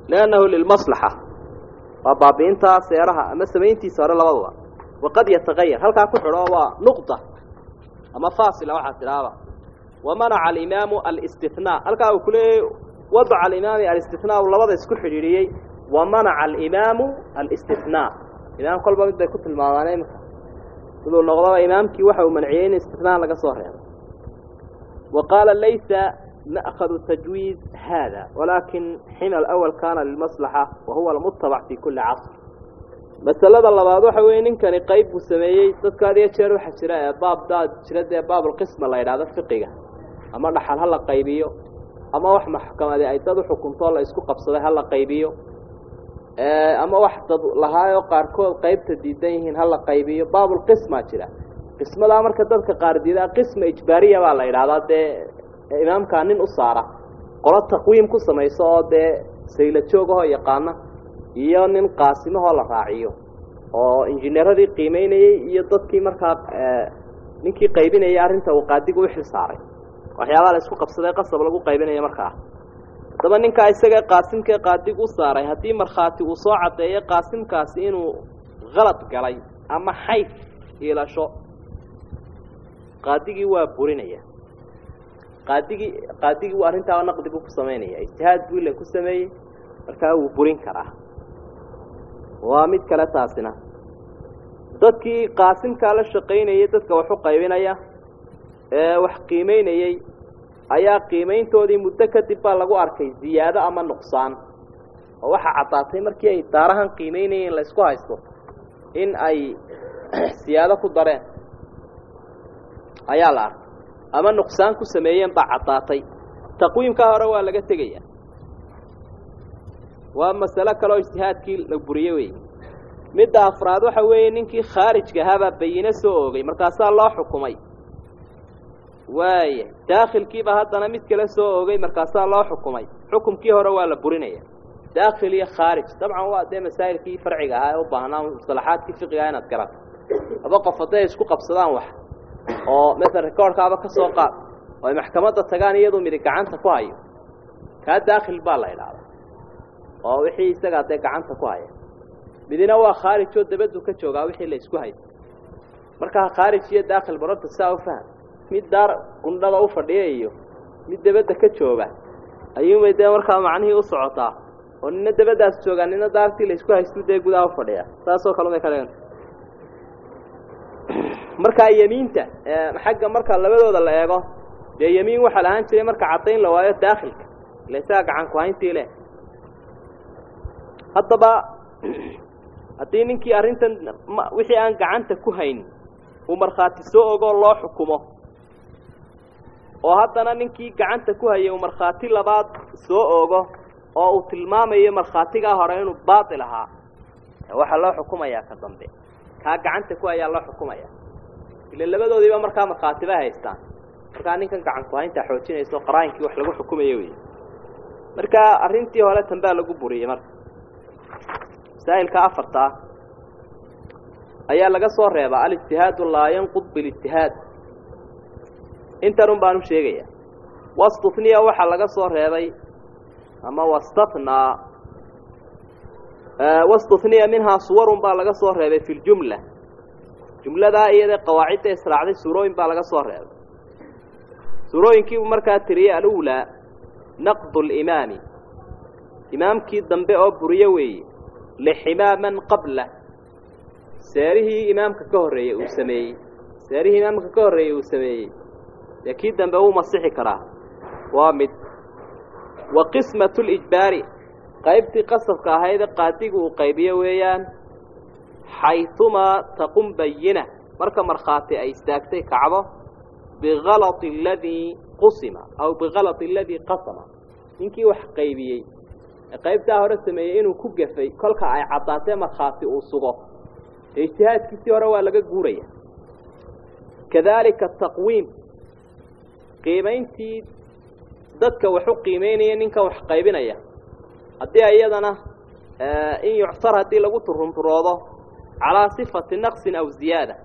liannahu lilmaslaxa waa baabi'intaa seeraha ama samayntiisa hore labaduba waqad yatagayar halkaa ku xidho waa nuqda ama faasila waxaa tidhaahda wamanaca alimaamu alistithnaa halkaa uu kuleeyay wadaca alimaami alistithnaa uu labada isku xidhiidhiyey wamanaca alimaamu alistithnaa imaam kolba mid bay ku tilmaamaan imika siduu noqdaba imaamkii waxa uu manciyey in istithnaa laga soo reebo wa qaala laysa ma'khadu tajwiiz hada walaakin xina alawal kaana lilmaslaxa wa huwa almutabac fi kulli casr masalada labaad waxa weeye ninkani qayb buu sameeyey dadka had iyo jeer waxaa jira ee baab daad jira dee baabulqisma la yidhahdo fiqiga ama dhaxal ha la qaybiyo ama wax maxkamadi ay dad uxukuntoo la isku qabsaday ha la qaybiyo ama wax dad lahaayoo qaarkood qaybta diidan yihiin ha la qaybiyo baabulqismaa jira qismadaa marka dadka qaar diidaa qisma ijbaariya baa la yidhahdaa dee imaamkaa nin u saara qolo taqwiim ku samayso oo dee sayla joogahoo yaqaana iyo nin qaasimahoo la raaciyo oo injineeradii qiimeynayey iyo dadkii markaa ninkii qaybinayay arrinta uu qaadigu u xil saaray waxyaabaha la isku qabsaday qasab lagu qaybinaya markaa haddaba ninkaa isaga qaasimkae qaadigu u saaray haddii markhaati uu soo caddeeyo qaasimkaasi inuu qalad galay ama xayf iilasho qaadigii waa burinaya qaadigii qaadigii uu arrintaaba naqdi buu ku samaynaya ijtihaad buu ile ku sameeyey markaa wuu burin karaa waa mid kale taasina dadkii qaasimkaa la shaqaynayay dadka wax u qaybinaya ee wax qiimeynayey ayaa qiimayntoodii muddo kadib baa lagu arkay ziyaado ama nuqsaan oo waxaa caddaatay markii ay daarahan qiimeynayeen la isku haysto in ay siyaado ku dareen ayaa la arkay ama nuqsaan ku sameeyeen baa caddaatay taqwiimkaa hore waa laga tegaya waa masalo kaleoo ijtihaadkii la buriye wey midda afraad waxa weeye ninkii khaarijka ahaabaa bayine soo oogay markaasaa loo xukumay waaya daakhilkiiba haddana mid kale soo oogay markaasaa loo xukumay xukumkii hore waa la burinaya daakhil iyo khaarij dabcan waa dee masaa'ilkii farciga ahaa ee u baahnaa musalaxaadkii fiqigaha inaad garato laba qof hadday isku qabsadaan wax oo masala rekoorkaaba ka soo qaad oo ay maxkamadda tagaan iyaduu midig gacanta ku hayo kaa daakhil baa la idhaahdaa oo wixii isagaa dee gacanta ku haya midina waa khaarij oo dabaddu ka joogaa wixii la isku haysto markaa khaarij iyo daakhil barorta saa u faham mid daar gundhada u fadhiya iyo mid dabadda ka jooga ayuunbay dee markaa macnihii u socotaa oo nina dabaddaas joogaa nina daartii la isku haystu dee gudaha u fadhiya saasoo kale bay ka dhiganta markaa yemiinta xagga marka labadooda la eego dee yemiin waxaa la ahaan jiray marka caddayn la waayo daakhilka ila isaga gacan ku hayntii leh haddaba haddii ninkii arrintan wixii aan gacanta ku hayn uu markhaati soo ogoo loo xukumo oo haddana ninkii gacanta ku hayay uu markhaati labaad soo ogo oo uu tilmaamayo markhaatigaa hore inuu baatil ahaa waxaa loo xukumayaa ka dambe kaa gacanta ku hayaa loo xukumaya ila labadoodiiba markaa markhaatiba haystaan markaa ninkan gacan ku hayntaa xoojinayso qaraayinkii wax lagu xukumayo wey marka arrintii hore tanbaa lagu buriyey marka masaa'ilka afarta ah ayaa laga soo reebaa alijtihaadu laa yanqud bilijtihaad intanun baan u sheegaya wastufniya waxaa laga soo reebay ama wastathnaa wastufniya minhaa suwarun baa laga soo reebay fi ljumla jumladaa iyada qawaacidda israacday suurooyin baa laga soo reebay suurooyinkiibu markaa tiriyey alulaa naqdu limaami imaamkii dambe oo buriyo weeye liximaa man qabla seerihii imaamka ka horreeyey uu sameeyey seerihii imaamka ka horreeyey uu sameeyey dee kii dambe wuu masixi karaa waa mid wa qismatu lijbaari qaybtii qasabka ahaydee qaadigu uu qaybiyo weeyaan xayumaa taqum bayina marka markhaati ay istaagtay kacdo bikalati aladii qusima aw bikalati aladii qasama ninkii wax qaybiyey ee qaybtaa hore sameeyey inuu ku gafay kolka ay caddaatee markhaati uu sugo dee ijtihaadkiisii hore waa laga guuraya kadalika taqwiim qiimayntii dadka wax u qiimeynaya ninkan wax qaybinaya haddii iyadana in yuctar haddii lagu turunturoodo calaa sifati naqsin aw ziyaada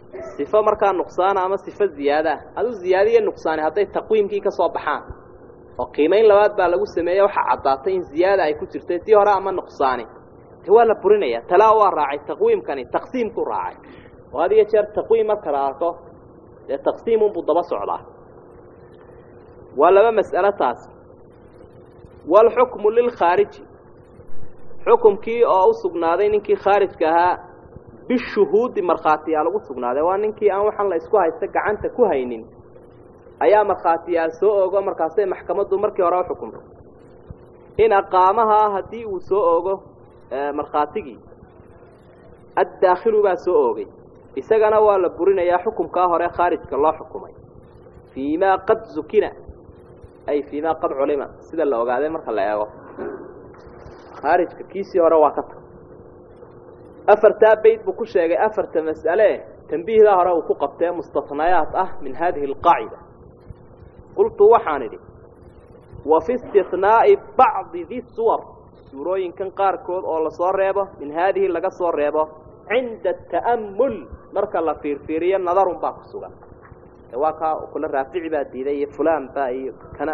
sifo markaa nuqsaana ama sifo ziyaadaah adu ziyaadiyo nuqsaani hadday taqwiimkii ka soo baxaan oo qiimayn labaad baa lagu sameeyey waxaa caddaatay in ziyaada ay ku jirtay tii hore ama nuqsaani te waa la burinaya talaa waa raacay taqwiimkani taqsiimku raacay oo had iyo jeer taqwiim marka la arko dee taqsiimunbuu daba socdaa waa laba mas'alo taas waalxukmu lilkhaariji xukumkii oo u sugnaaday ninkii khaarijka ahaa bishuhuudi markhaatiyaal ugu sugnaaday waa ninkii aan waxaan la isku haysta gacanta ku haynin ayaa markhaatiyaal soo ogo markaasay maxkamaddu markii hore u xukumtay in aqaamaha haddii uu soo ogo markhaatigii addaakhilu baa soo oogay isagana waa la burinayaa xukumkaa hore khaarijka loo xukumay fii maa qad zukina ay fii maa qad culima sida la ogaaday marka la eego khaarijka kiisii hore waa ka tag afartaa bayd buu ku sheegay afarta mas'ale tambiihdaa hore uu ku qabtee mustatnayaat ah min hadihi alqaacida qultu waxaan idhi wa fi istinaa'i bacdi di suwar suurooyinkan qaarkood oo lasoo reebo min haadihi laga soo reebo cinda ta'ammul marka la fiirfiiriyo nadarun baa ku sugan waa kaa kula raafici baa diiday iyo fulaan baa iyo kana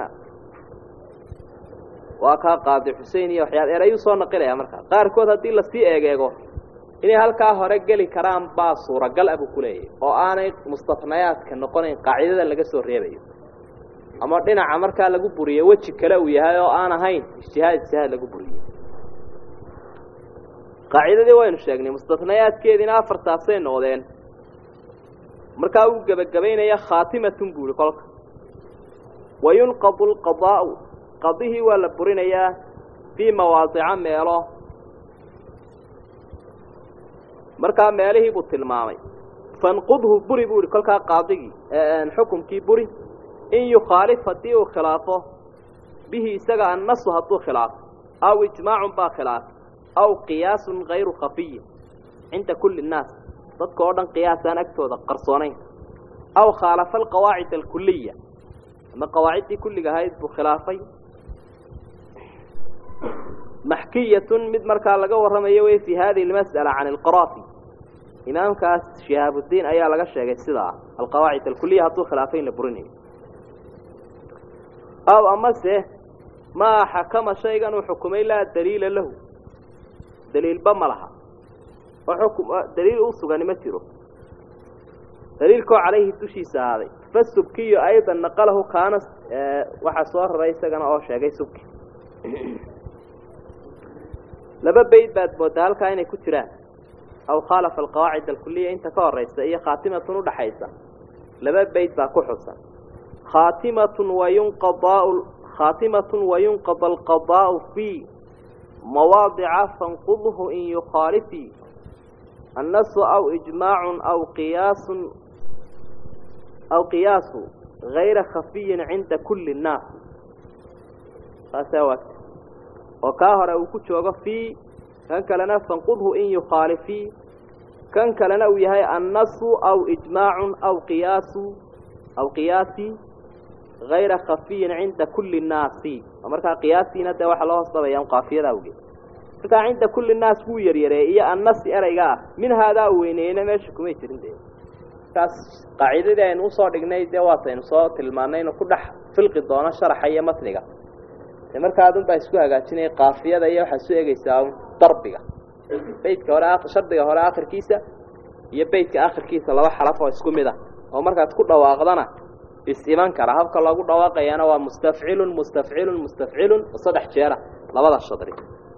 waa kaa qaadi xusein iyo waxyaal erayuu soo naqilaya markaa qaarkood haddii lasii eegeego inay halkaa hore geli karaan baa suuragal ah buu ku leeyahy oo aanay mustatnayaadka noqonayn qaacidada laga soo reebayo ama dhinaca markaa lagu buriyo weji kale uu yahay oo aan ahayn ijtihaad ijtihaad lagu buriyo qaacidadii waynu sheegnay mustatnayaadkeediina afartaasay noqdeen markaa uu gebagabaynaya khaatimatun buu ihi kolka wayunqadu alqadaa'u qadihii waa la burinayaa fii mawaadica meelo markaa meelihii buu tilmaamay fanqudhu buri buu ihi kolkaa qaadigii xukumkii buri in yukhaalif haddii uu khilaafo bihi isaga annasu hadduu khilaafo aw ijmaacun baa khilaafay aw qiyaasun hayru khafiyin cinda kulli nnaas dadka oo dhan qiyaasaan agtooda qarsoonayn aw khaalafa alqawaacid alkuliya ama qawaaciddii kulliga ahayd buu khilaafay maxkiyatun mid markaa laga warramayo wey fii hadihi almas'ala can alqaraafi imaamkaas shihaabudiin ayaa laga sheegay sidaa alqawaacid alkuliya hadduu khilaafay in la burinayo aw amase maa xakama shaygan uu xukumay laa daliila lahu daliilba ma laha oo xukum daliil u sugani ma jiro daliilkoo calayhi dushiisa ahaaday fasubkiyo aydan naqalahu kaana waxaa soo raray isagana oo sheegay subki laba bayd baad moodaa halkaa inay ku jiraan aw khaalafa alqawaacid alkuliya inta ka horaysa iyo khaatimatun udhaxaysa laba bayd baa ku xusan khaatimatun wayunqadaau khaatimatun wayunqada alqadaa'u fii mawaadica fanqudhu in yukhaalifii annasu aw ijmaacun aw qiyaasun aw qiyaasu gayra khafiyin cinda kulli nnaas saasaa waagta oo kaa hore uu ku joogo fii kan kalena fanqudhu in yukhaalifii kan kalena uu yahay annasu aw ijmaacun aw qiyaasu aw qiyaasi gayra khafiyin cinda kulli nnaasi oo markaa qiyaasiina dee waxaa loo hoosdabaya qaafiyada awgeed markaa cinda kulli nnaas wuu yaryareeyey iyo annasi erayga ah min haadaa u weyneeyeyna meesha kumay jirin de markaas qaacidadii aynu usoo dhignay dee waataynu soo tilmaanay inuu ku dhex filqi doono sharaxa iyo matniga de markaa adun baa isku hagaajinaya kaafiyada iyo waxaad su egeysaa darbiga beydka hore shardiga hore akhirkiisa iyo beydka akhirkiisa laba xaraf oo isku mid ah oo markaad ku dhawaaqdana is iman kara habka loogu dhawaaqayana waa mustafcilun mustafcilun mustafcilun saddex jeera labada shadri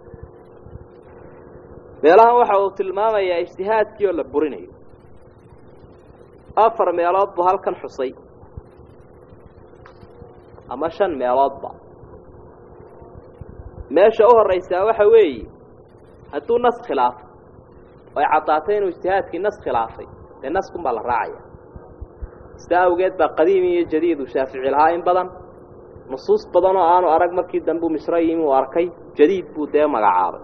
meelahan waxa uu tilmaamayaa ijtihaadkii oo la burinayo afar meelood buu halkan xusay ama shan meeloodba meesha u horraysaa waxa weeye hadduu nas khilaafo oy caddaatay inuu ijtihaadkii nas khilaafay dee naskun baa la raacaya sidaa awgeed baa qadiim iyo jadiid uu shaafici lahaa in badan nusuus badan oo aanu arag markii dambe u misro yimi uu arkay jadiid buu dee magacaabay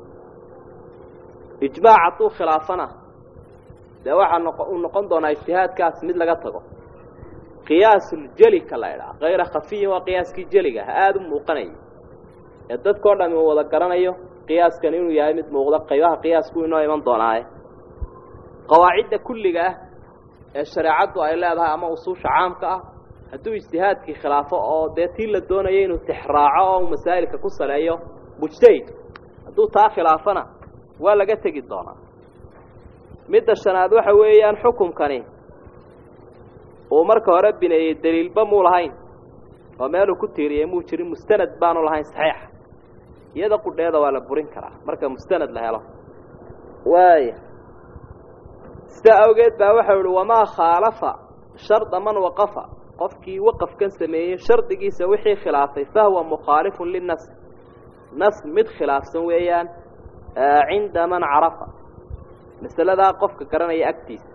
ijmaac hadduu khilaafana dee waxaa noqo uu noqon doonaa ijtihaadkaas mid laga tago qiyaasuljelika ka la idhaha kayra khafiyin waa qiyaaskii jeliga ah aada u muuqanaya ee dadkao dhami uu wada garanayo qiyaaskan inuu yahay mid muuqda qaybaha qiyaasku inoo iman doonaaye qawaacidda kulliga ah ee shareecaddu ay leedahay ama usuusha caamka ah hadduu ijtihaadkii khilaafo oo dee tii la doonayo inuu tixraaco oo uu masaa'ilka ku saleeyo mujtahidku hadduu taa khilaafana waa laga tegi doonaa midda shanaad waxa weeyaan xukumkani uu marka hore bineeyey daliilba muu lahayn oo meeluu ku tiiriyey muu jirin mustanad baanu lahayn saxiixa iyada qudheeda waa la burin karaa marka mustanad la helo waaya sidaa awgeed baa waxau ihi wamaa khaalafa sharda man waqafa qofkii waqafkan sameeyey shardigiisa wixii khilaafay fahuwa mukhaalifun linas nas mid khilaafsan weeyaan cinda man carafa masaladaa qofka garanaya agtiisa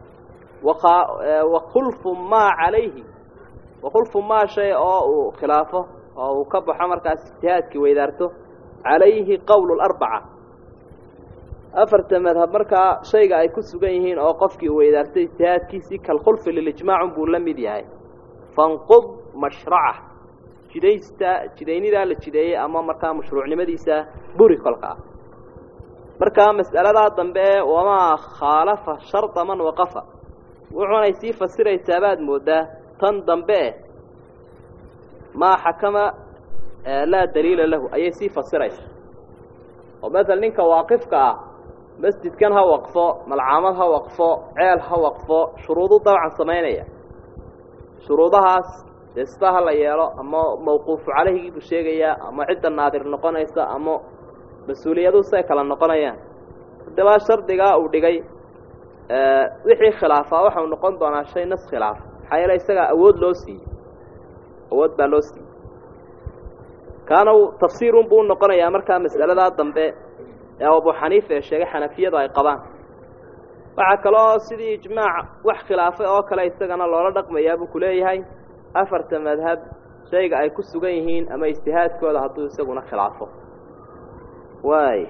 wakhulfu maa calayhi wakhulfu maa shay oo uu khilaafo oo uu ka baxo markaas ijtihaadkii weydaarto calayhi qowlu larbaca afarta madhab markaa shayga ay ku sugan yihiin oo qofkii uu weydaartay ijtihaadkiisii kalkhulfi lilijmaacun buu la mid yahay fanqud mashraca jidaysta jidaynidaa la jideeyey ama markaa mashruucnimadiisa buri kolka ah markaa mas'aladaa dambe ee wamaa khaalafa sharda man waqafa wuxuunay sii fasiraysaa baad mooddaa tan dambe eh maa xakama laa daliila lahu ayay sii fasiraysaa oo maala ninka waaqifka ah masjidkan ha waqfo malcaamad ha waqfo ceel ha waqfo shuruudu dabcan samaynaya shuruudahaas dee sidaa ha la yeelo ama mawquufu calayhigii buu sheegayaa ama cidda naadir noqonaysa ama mas-uuliyadu say kala noqonayaan haddaba shardigaa uu dhigay wixii khilaafaa waxau noqon doonaa shay nas khilaaf maxaa yeele isagaa awood loo siiyey awood baa loo siiyey kaana tafsiirun buu noqonayaa markaa mas'aladaa dambe ee abu xaniifa ee sheegay xanafiyadu ay qabaan waxaa kaloo sidii ijmaac wax khilaafay oo kale isagana loola dhaqmayaa buu ku leeyahay afarta madhab shayga ay ku sugan yihiin ama ijtihaadkooda hadduu isaguna khilaafo waay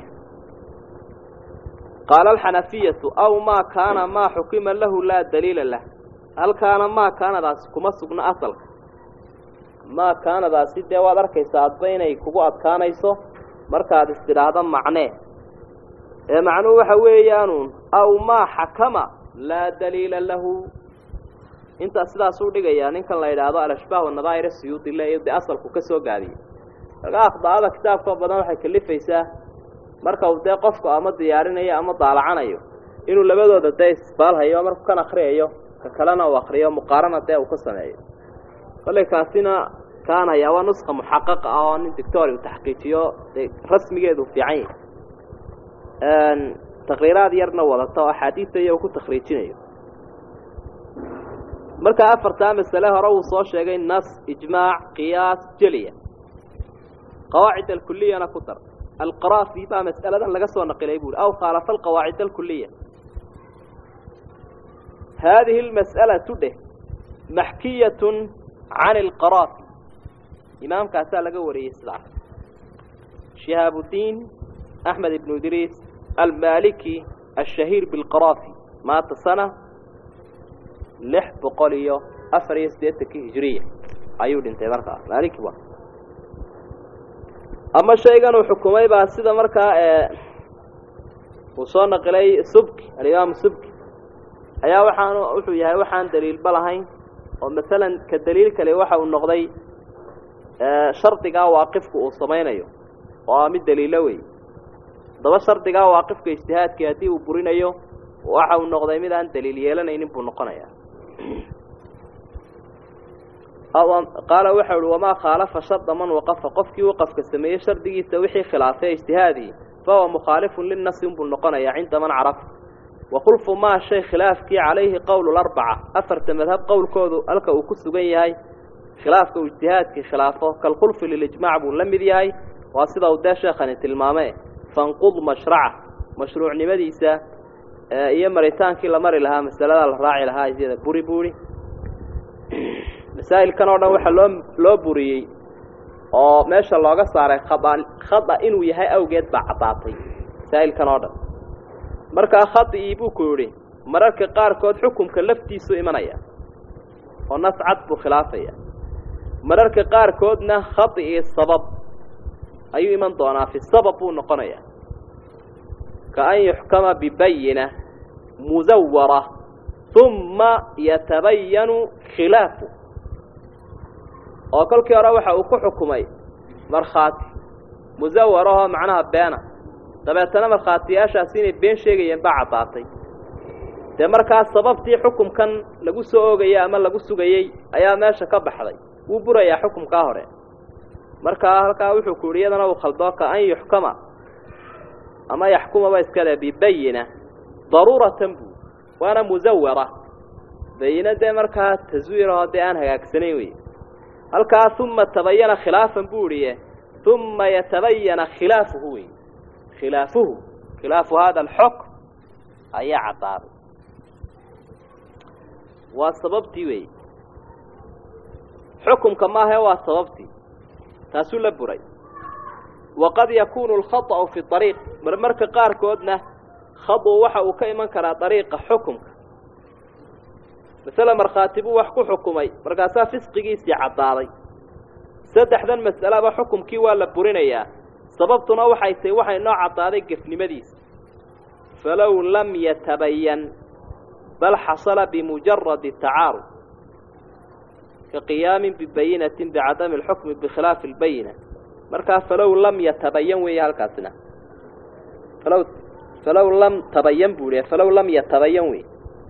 qaala alxanafiyatu aw maa kaana maa xukima lahu laa daliila lah halkaana maa kaanadaasi kuma sugno asalka maa kaanadaasi dee waad arkaysaa adba inay kugu adkaanayso markaad istidhaahdo macnee ee macnuhu waxa weeyaanuun aw maa xakama laa daliila lahu intaa sidaasuu dhigayaa ninkan la yidhaahdo alashbaah wanadaa'ir siyuudi le dee asalku ka soo gaadiyey marka akhdaa'ada kitaabkao badan waxay kalifaysaa marka uu dee qofku ama diyaarinayo ama daalacanayo inuu labadooda dee isbaalhayo markuu kan akriyayo ka kalena uu akriyo muqaarana dee uu ka sameeyo kollay kaasina kaanayaa waa nuska muxaqaqa ah oo nin dictori uu taxqiijiyo dee rasmigeedu fiican yahay takriiraad yarna wadata oo axaadiista iyo uu ku takhriijinayo markaa afartaa masale hore uu soo sheegay nas ijmaac qiyaas jeliya qawaacid alkuliyana ku dar alqaraafi baa mas'aladan laga soo naqilay buuri aw khaalafa alqawaacid alkuliya haadihi almas'alatu dheh maxkiyatun can alqaraafi imaamkaasaa laga wariyey sidaas shihaabudiin axmed ibnu idriis almaliki ashahiir bilqaraafi maata sana lix boqol iyo afar iyo siddeetankii hijiriya ayuu dhintay markaas maaliki wa ama shaygan uu xukumay baa sida markaa uu soo naqilay subki alimaamu subki ayaa waxaan wuxuu yahay waxaan daliilba lahayn oo masalan ka daliil kale waxa uu noqday shardigaa waaqifku uu samaynayo oo ah mid daliilo wey haddaba shardigaa waaqifka ijtihaadkii haddii uu burinayo waxa uu noqday mid aan daliil yeelanaynin buu noqonaya qaala waxa uhi wamaa khaalafa sharda man waqafa qofkii waqafka sameeyey shardigiisa wixii khilaafay ijtihaadii fahuwa mukhaalifun linasi unbuu noqonayaa cinda man carafa wakhulfu maa shay khilaafkii calayhi qowlu larbaca afarta madhab qowlkoodu halka uu ku sugan yahay khilaafka uu ijtihaadkii khilaafo kalkhulfi lilijmaac buu la mid yahay waa sida uu dee sheekhani tilmaame fanqud mashraca mashruucnimadiisa iyo maritaankii la mari lahaa masalada la raaci lahaa isyada buri buuri masaa'ilkan oo dhan waxaa loo loo buriyey oo meesha looga saaray khada khada inuu yahay awgeed baa caddaatay masaa'ilkan oo dhan markaa khadii buu ku yidhi mararka qaarkood xukumka laftiisu imanaya oo nas cad buu khilaafaya mararka qaarkoodna khadii sabab ayuu iman doonaa fi sabab buu noqonaya ka an yuxkama bibayina musawara uma yatabayanu khilaafu oo kolkii hore waxa uu ku xukumay markhaati musawarahoo macnaha beena dabeetana markhaatiyaashaasi inay been sheegayeen baa caddaatay dee markaa sababtii xukumkan lagu soo oogayey ama lagu sugayey ayaa meesha ka baxday wuu burayaa xukumkaa hore markaa halkaa wuxuu ku yidhi iyadana uu khaldoo ka an yuxkama ama yaxkumaba iska le bibayina daruuratan buu waana musawara bayina dee markaa taswiirahoo dee aan hagaagsanayn wey halkaa uma tabayana khilaafan buu idhiye uma yatabayana khilaafuhu wey khilaafuhu khilaafu hada alxukm ayaa caddaaday waa sababtii wey xukumka maahae waa sababtii taasuu la buray waqad yakuunu alkhaطأu fi ariiq marmarka qaarkoodna khadu waxa uu ka iman karaa ariiqa xukumka masale markhaati buu wax ku xukumay markaasaa fisqigiisii caddaaday saddexdan mas'alaba xukumkii waa la burinayaa sababtuna waxay tahay waxay noo caddaaday gefnimadiisa falow lam yatabayan bal xasala bimujaradi tacaarud ka qiyaamin bibayinatin bicadami alxukmi bikhilaafi albayina markaa falow lam yatabayan weeye halkaasina falow falow lam tabayan buu ihi falow lam yatabayan wey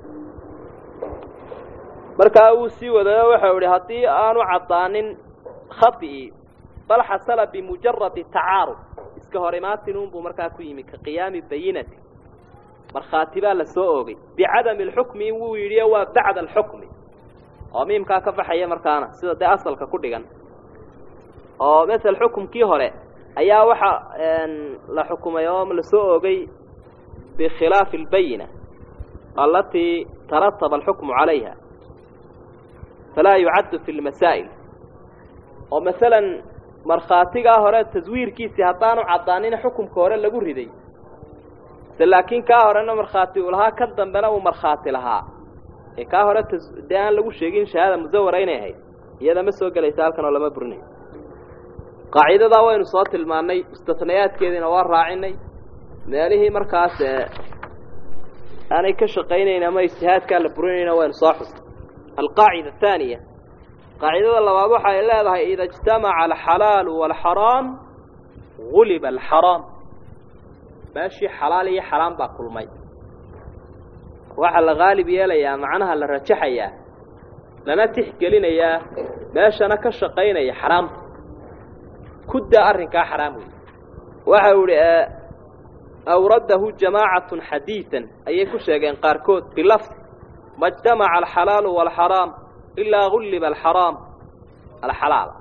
markaa uu sii wadayo waxau idhi haddii aanu caddaanin khadi'i bal xasala bimujaradi tacaarud iska hor imaatinunbuu markaa ku yimi ka qiyaami bayinati markhaati baa la soo oogay bicadami alxukmi wuu yidhi waa bacda alxukmi oo miimkaa ka baxaya markaana sida dee asalka ku dhigan oo masel xukumkii hore ayaa waxa la xukumay oo la soo oogay bikhilaafi albayina alatii tarataba alxukmu calayha falaa yucaddu fi lmasaa'il oo masalan markhaatigaa hore taswiirkiisii haddaanu caddaanin xukumka hore lagu riday se laakiin kaa horena markhaati uu lahaa kan dambena uu markhaati lahaa ee kaa hore dee aan lagu sheegin shahaada musawara inay ahayd iyada ma soo gelaysa halkan oo lama burinayo qaacidadaa waynu soo tilmaannay istisnayaadkeediina waa raacinay meelihii markaas aanay ka shaqaynayn ama ijtihaadkaa la burinayna waynu soo xusnay alqaacida athaaniya qaacidada labaad waxa ay leedahay ida ijtamaca alxalaalu waalxaraam guliba alxaraam meeshii xalaal iyo xaraam baa kulmay waxaa la qaalib yeelayaa macnaha la rajaxayaa lana tixgelinayaa meeshana ka shaqaynaya xaraamta kudda arrinkaa xaraam wey waxa uu idhi awradahu jamaacatun xadiidan ayay ku sheegeen qaarkood bilafdi ma اجtamaca alxalaalu wاlxaraam ilaa gulliba alxaraam alxalaala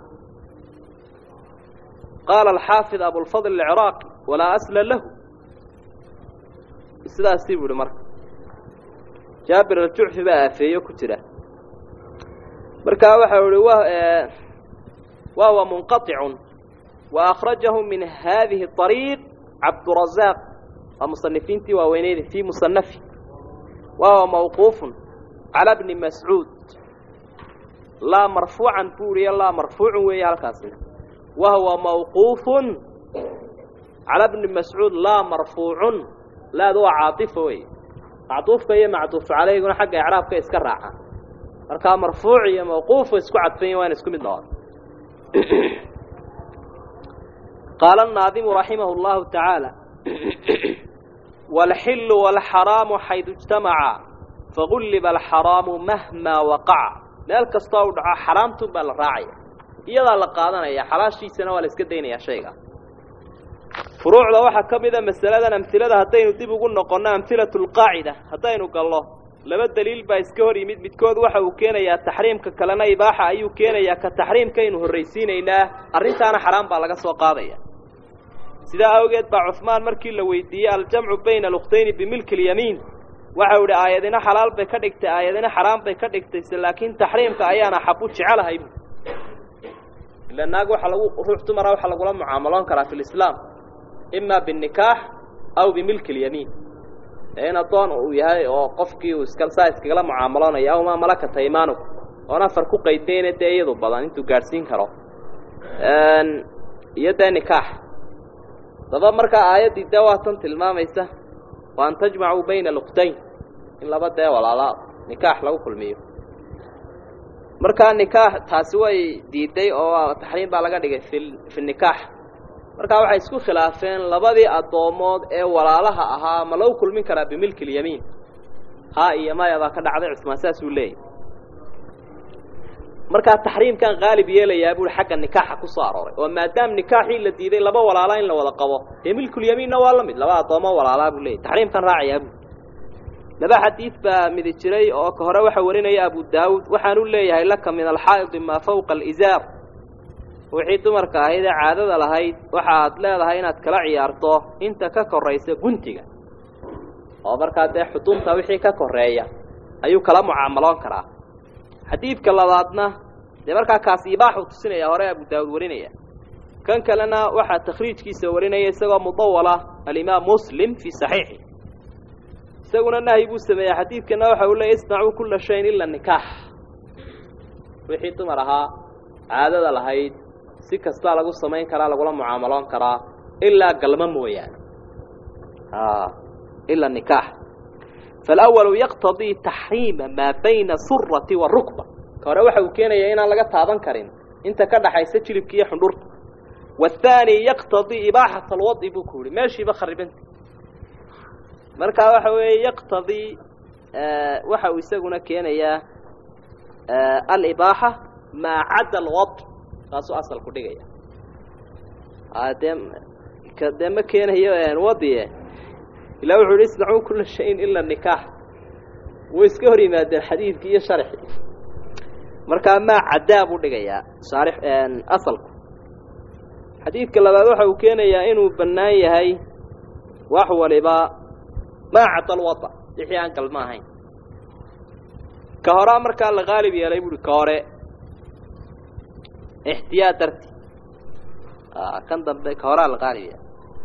qaala alxaafid abulfadl alciraaqi walaa asla lahu sidaasii buu ihi marka jaabir aljucfi baa aafeeyo ku jira markaa waxau ihi wa huwa munqaطicun wa akhrajahu min hadihi طariiq cabdurazaq waa musanifiintii waaweyneyda fii musanafi wa huwa mawquufun cala bni mascuud laa marfuucan buu ihiyo laa marfuucun weeye halkaasina wa huwa mawquufun cala bni mascuud laa marfuucun laadu waa caaطifa wey macduufka iyo macduufu calayguna xagga icraabka iska raacaan markaa marfuuc iyo mawquuf isku cadfanya waana isku mid noqon qaala الnaadimu raximah اllahu tacaala wاlxilu wاlxaraamu xaydu اجtamaca fagulliba alxaraamu mahmaa waqaca meel kastoo u dhaco xaraamtun baa la raacaya iyadaa la qaadanaya xalaashiisana waa la iska daynaya shayga furuucda waxaa ka mida masaladan amhilada haddaynu dib ugu noqonno amhilatu lqaacida haddaynu gallo laba daliil baa iska hor yimid midkood waxa uu keenayaa taxriimka kalena ibaaxa ayuu keenayaa ka taxriimkaynu horraysiinaynaa arrintaana xaraam baa laga soo qaadaya sidaa awgeed baa cusmaan markii la weydiiyey aljamcu bayna alukhtayni bimilki lyamiin waxau idhi aayadina xalaal bay ka dhigtay aayadina xaraam bay ka dhigtayse laakiin taxriimka ayaana xabu jecelahay bu ila naag waxa lagu ruux dumara waxaa lagula mucaamaloon karaa fi lislaam ima binikaax aw bimilki lyamiin in addoon uu yahay oo qofkii uu iska saa iskagala mucaamaloonaya aw maa malakata imaanuk oon afar ku qaydayna dee iyadu badan intuu gaadhsiin karo iyo dee nikaax daba markaa aayaddii dee waa tan tilmaamaysa wa an tajmacuu bayna aluktayn in laba dee walaala nikaax lagu kulmiyo markaa nikaax taasi way diiday oo taxriim baa laga dhigay fi fi nikaax markaa waxay isku khilaafeen labadii addoomood ee walaalaha ahaa ma lagu kulmin karaa bimilki lyamiin ha iyo maya baa ka dhacday cusmaan saasuu leeyahy markaa taxriimkan qaalib yeelayaa buui xagga nikaaxa ku soo arooray oo maadaama nikaaxii la diiday laba walaalaa in la wada qabo dee milkulyamiinna waa la mid laba addoomo walaalaa buu leeyahy taxriimkan raacayaa buu laba xadiid baa midi jiray oo ka hore waxa warinaya abu daawuud waxaanu leeyahay laka min alxaa'idi maa fawqa alizaar wixii dumarka ahayd ee caadada lahayd waxaad leedahay inaad kala ciyaarto inta ka koraysa guntiga oo markaa dee xudunta wixii ka koreeya ayuu kala mucaamaloon karaa xadiidka labaadna dee markaa kaasi ibaaxuu tusinaya hore abu daawuud warinaya kan kalena waxaa takhriijkiisa warinaya isagoo mudawala alimaam muslim fii saxiixi isaguna nahyi buu sameeyey xadiidkana waxa uu leeyay isnacuu kulla shayin ila nikaax wixii dumar ahaa caadada lahayd si kastaa lagu samayn karaa lagula mucaamaloon karaa ilaa galma mooyaane ila nikaax faalawalu yaqtadii taxriima maa bayna surati warukba ka hore waxa uu keenayaa inaan laga taaban karin inta ka dhaxaysa jilibka iyo xundhurta waathaani yaqtadii ibaaxat alwadi buu ku yihi meeshiiba kharibanta markaa waxa weeye yaqtadii waxa uu isaguna keenayaa alibaaxa maa cadda alwad taasuu asalku dhigaya dee dee ma keenayo wadie ilaa wuxuu yihi isnacuu kula shayin ila nikaax way iska hor yimaadeen xadiidkii iyo sharxii markaa maa caddaa buu dhigayaa shaarix asalku xadiidka labaad waxa uu keenayaa inuu bannaan yahay wax waliba maa cadda alwada wixii aan galma ahayn ka horaa markaa la qaalib yeelay buuhi ka hore ixtiyaad darti kan dambe ka horaa la qaalib yeelay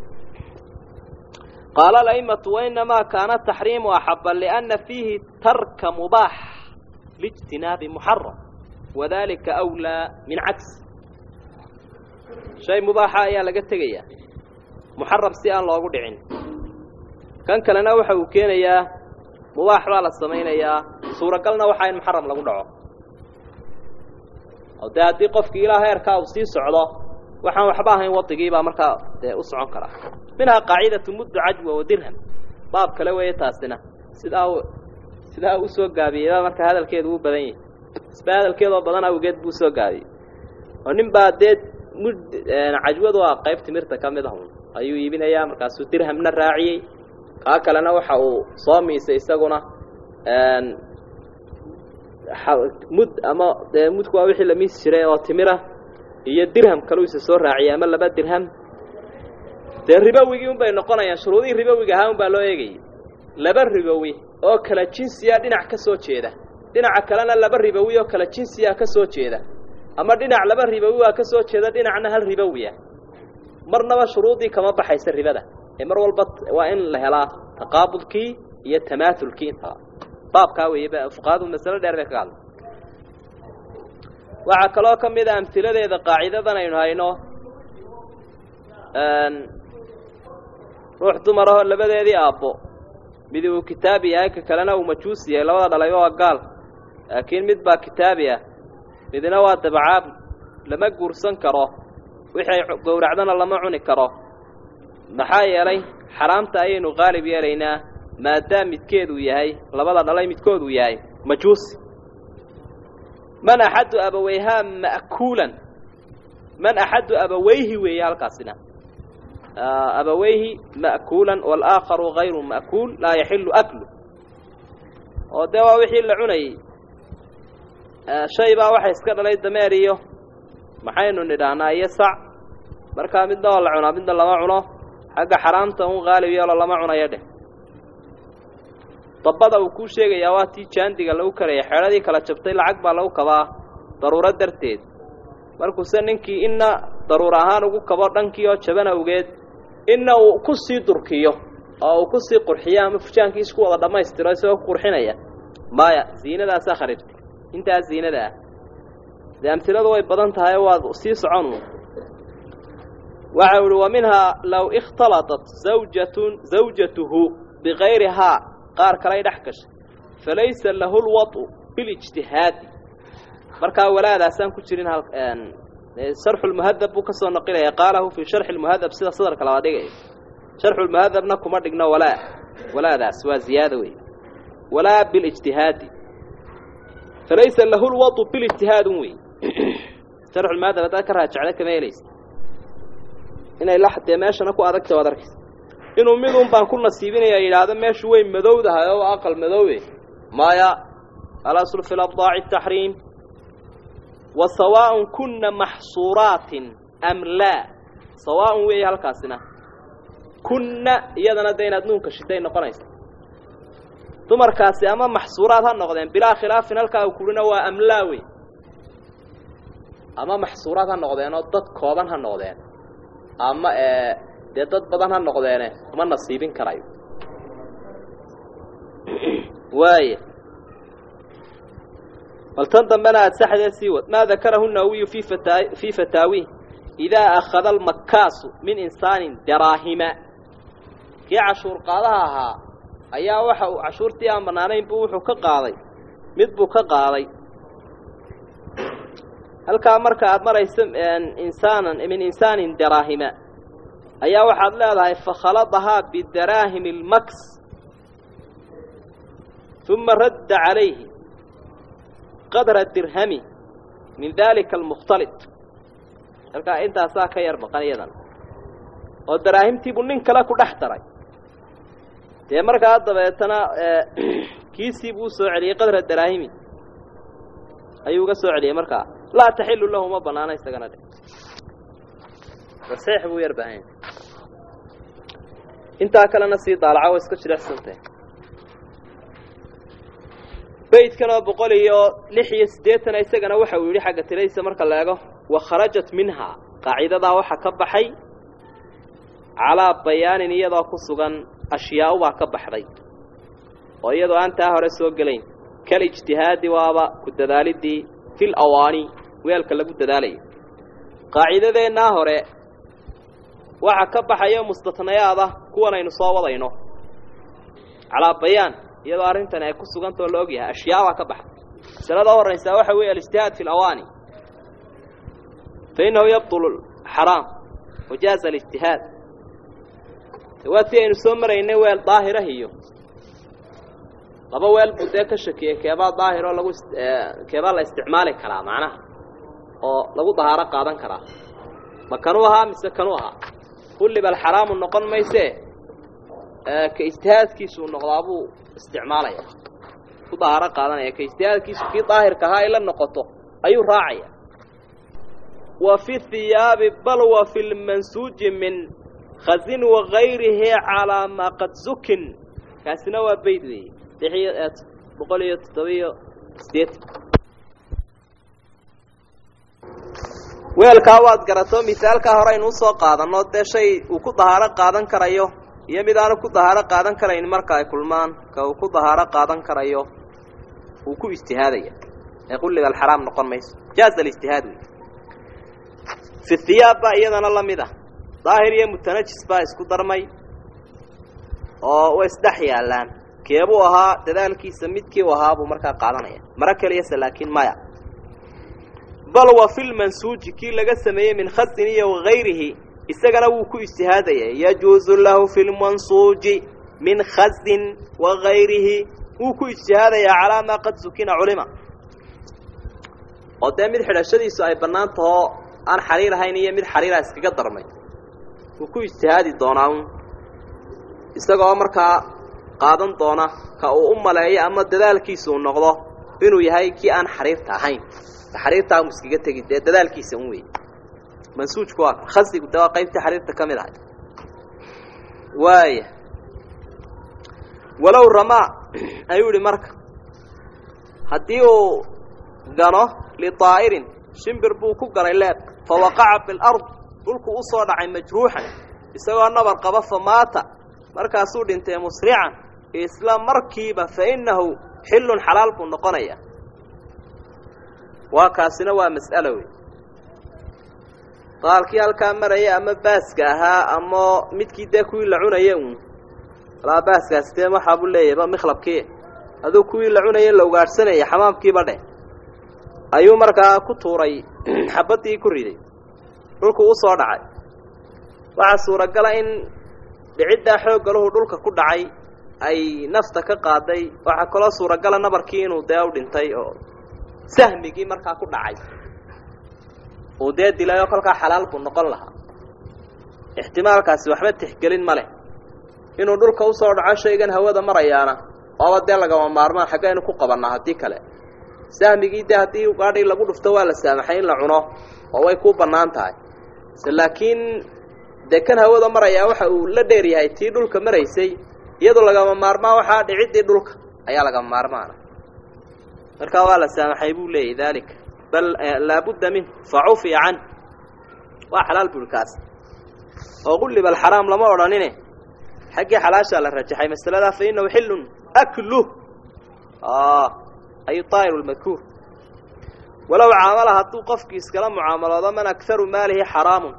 qaala alaimatu wainamaa kaana taxriimu axaba liana fiihi tarka mubaax liijtinaabi muxaram wadalika awlaa min cagsi shay mubaaxa ayaa laga tegayaa muxaram si aan loogu dhicin kan kalena waxa uu keenayaa mubaax baa la samaynayaa suuragalna waxaa in muxaram lagu dhaco oo dee haddii qofkii ilaa heerkaa uu sii socdo waxaan waxba ahayn wadigiibaa markaa dee u socon karaa minhaa qaacidatu muddu cajwa wa dirham baab kale weeye taasina sidaa sidaa usoo gaabiyeyba marka hadalkeedu u badan yahay isba hadalkeedoo badan awgeed buu usoo gaabiyey oo nin baa dee mud cajwadu waa qayb timirta ka mid ahun ayuu iibinayaa markaasuu dirhamna raaciyey kaa kalena waxa uu soo miisay isaguna mud ama dee mudku waa wixii la miisi jiray oo timira iyo dirham kaluu isa soo raaciyay ama laba dirham dee ribowigii un bay noqonayaan shuruudihii ribowiga ahaa un baa loo eegayay laba ribowi oo kala jinsiya dhinac ka soo jeeda dhinaca kalena laba ribowi oo kala jinsiya ka soo jeeda ama dhinac laba ribowi waa ka soo jeeda dhinacna hal ribowiya marnaba shuruudii kama baxaysa ribada ee mar walba waa in la helaa taqaabudkii iyo tamaaulkii intaba baabkaa weeye fuqahadu masalo dheer bay kaga hadla waxaa kaloo ka mid a amhiladeeda qaacidadan aynu hayno ruux dumar ahoo labadeedii aabbo mid uu kitaabi yahay ka kalena uu majuusi yahay labada dhalayba waa gaal laakiin mid baa kitaabi ah midna waa dabacaabud lama guursan karo wixii ay gowracdana lama cuni karo maxaa yeelay xaraamta ayaynu qaalib yeelaynaa maadaam midkeeduu yahay labada dhalay midkooduu yahay majuusi man axaddu abaweyhaa ma'kuulan man axaddu abaweyhi weeye halkaasina abaweyhi ma'kuulan walaakharu hayru ma'kuul laa yaxilu aklu oo dee waa wixii la cunayey shay baa waxa iska dhalay dameer iyo maxaynu nidhaahnaa iyo sac markaa midna oo la cunaa midna lama cuno xagga xaraamta un qaalib yeelo lama cunayo dheh dabbada uu kuu sheegayaa waa tii jaandiga lagu karaya xeedhadii kala jabtay lacag baa lagu kabaa daruuro darteed markuuse ninkii inna daruur ahaan ugu kabo dhankii oo jaban awgeed inna uu ku sii durkiyo oo uu ku sii qurxiyo ama fujaankiis ku wada dhammaystiro isagoo ku qurxinaya maya ziinadaasaa kharibtay intaa ziinada ah dee amtiladu way badan tahay waad sii socon waxa uhi wa minhaa low ikhtalaطat zawjatun zawjatuhu bikayrihaa qaar kalay dhex gashay falaysa lahu lwaطu bilijtihaadi markaa walaadaasaan ku jirin hal sharxu lmuhadab buu kasoo naqilaya qaalahu fii sharxi lmuhadab sida sadarka labaad dhigaya sharxu lmuhadabna kuma dhigno walaa walaadaas waa ziyaada wey walaa bilijtihaadi falaysa lahu lwadu bilijtihaadun wey sharxu lmuhadab haddaad ka raajacda kama helaysa inay la dee meeshana ku adagta waad arkaysa inuu midun baan ku nasiibinaya yidhaahdo meeshu way madowdahay oo aqal madoobe maya alaslu fi labdaaci taxriim wa sawaaءun kuna maxsuuraatin am laa sawaaءun weeye halkaasina kunna iyadana de inaad nuunka shiday noqonaysa dumarkaasi ama maxsuuraad ha noqdeen bilaa khilaafin halkaa kulina waa amlaa wey ama maxsuuraad ha noqdeen oo dad kooban ha noqdeen ama dee dad badan ha noqdeene kuma nasiibin karayo waaya bal tan dambena aada saxdee sii wad maa dakarahu nawiyu fi fata fii fataawi idaa akhada almakaasu min insaanin daraahima kii cashuur qaadaha ahaa ayaa waxa uu cashuurtii aan bannaanayn buu wuxuu ka qaaday mid buu ka qaaday halkaa marka aada marayso insaanan min insaanin daraahima ayaa waxaad leedahay fakhaladahaa bidaraahimi اlmaks uma radda calayhi qadra dirhami min dalika almukhtalit halkaa intaasaa ka yar maqan iyadan oo daraahimtiibuu nin kale ku dhex daray dee markaa dabeetana kiisii buu usoo celiyey qadra daraahimi ayuu uga soo celiyey markaa laa taxilu lahu ma banaana isagana dhe saxiix buu yar baahanya intaa kalena sii daalaca waa iska jilecsantah beydkan oo boqol iyo lix iyo siddeetana isagana waxa uu yidhi xagga tiradiisa marka la eego wa kharajat minhaa qaacidadaa waxaa ka baxay calaa bayaanin iyadoo ku sugan ashyaau baa ka baxday oo iyadoo aan taa hore soo gelayn kal ijtihaadi waaba ku dadaalidii fil awaani weelka lagu dadaalayo qaacidadeennaa hore waxa ka baxayo mustatnayaada kuwan aynu soo wadayno calaa bayaan iyadoo arrintani ay ku sugantao la ogyahay ashyaa baa ka baxday masalada u horraysaa waxa weeye alijtihaad fi alawaani fa innahu yabtulu xaraam wajaaza alijtihaad waa tii aynu soo maraynay weel daahirah iyo laba weel buu dee ka shakiyey keebaa daahir oo lagu keebaa la isticmaali karaa macnaha oo lagu dahaaro qaadan karaa ma kanuu ahaa mise kanuu ahaa kulliba alxaraamu noqon maysee ka ijtihaadkiisuu noqdaabuu isticmaalaya ku dahaaro qaadanaya ka ijtihaadkiisu kii daahirka ahaa ay la noqoto ayuu raacaya wa fi hiyaabi bal wa fi lmansuuji min khazin wagayrihi calaa maa qad zukin kaasina waa bayd weeye lixiyo boqol iyo toddobiyo sideetan weelkaa waad garato misaalkaa hore aynu usoo qaadanno dee shay uu ku dahaaro qaadan karayo iyo mid aanu ku dahaaro qaadan karayn marka ay kulmaan ka uu ku dahaaro qaadan karayo wuu ku ijtihaadaya ee qulliga alxaraam noqon mayso jaaza alijtihaad wey fi hiyaab baa iyadana la mid ah daahir iyo mutanajis baa isku darmay oo way isdhex yaallaan keebuu ahaa dadaalkiisa midkii u ahaa buu markaa qaadanaya maro keliyase laakiin maya bal wa fi lmansuuji kii laga sameeyey min khasin iyo wagayrihi isagana wuu ku ijtihaadaya yajuuzu lahu fi lmansuuji min khasin wagayrihi wuu ku ijtihaadayaa calaa maa qad sukina culima oo dee mid xidhashadiisu ay bannaan tahoo aan xariir ahayn iyo mid xariira iskaga darmay wuu ku ijtihaadi doonaa un isagoo markaa qaadan doona ka uu u maleeyo ama dadaalkiisa uu noqdo inuu yahay kii aan xariirta ahayn xariirtaa mu iskaga tegi dee dadaalkiisa un wey mansuujku waa khasigu de waa qaybtii xariirta ka mid ahay waaya walow ramaa ayuu yihi marka haddii uu gano litaa'irin shimbir buu ku ganay leeb fa waqaca bilard dhulku u soo dhacay majruuxan isagoo nabar qaba fa maata markaasuu dhintay musrican isla markiiba fa innahu xillun xalaal buu noqonaya waa kaasina waa mas'alo wey daalkii halkaa maraya ama baaska ahaa ama midkii dee kuwii la cunaya uun alaa baaskaasi dee waxaabuu leeyahayba mikhlabkii aduu kuwii la cunaya la ugaadhsanaya xamaamkiiba dheh ayuu markaa ku tuuray xabaddii ku riday dhulku u soo dhacay waxaa suuragala in dhiciddaa xooggaluhu dhulka ku dhacay ay nafta ka qaaday waxaa kaloo suuragala nabarkii inuu dee u dhintay oo sahmigii markaa ku dhacay uu dee dilay oo kolkaa xalaal buu noqon lahaa ixtimaalkaasi waxba tixgelin ma leh inuu dhulka usoo dhaco shaygan hawada marayaana waaba dee lagama maarmaan xaggaynu ku qabannaa haddii kale sahmigii dee haddii gaadhii lagu dhufto waa la saamaxay in la cuno oo way kuu bannaan tahay se laakiin dee kan hawada marayaa waxa uu la dheer yahay tii dhulka maraysay iyadoo lagama maarmaan waxaa dhiciddii dhulka ayaa lagama maarmaana markaa waa la saamaxay buu leeyahy daalika bal laabudda minh fa cufiya can waa xalaal buri kaas oo qulliba alxaraam lama odhanine xaggii xalaashaa la rajaxay masaladaa fa inahu xillun akluh ay طaa'iru lmadkuur walow caamala hadduu qofkii iskala mucaamaloodo man akharu maalihi xaraamun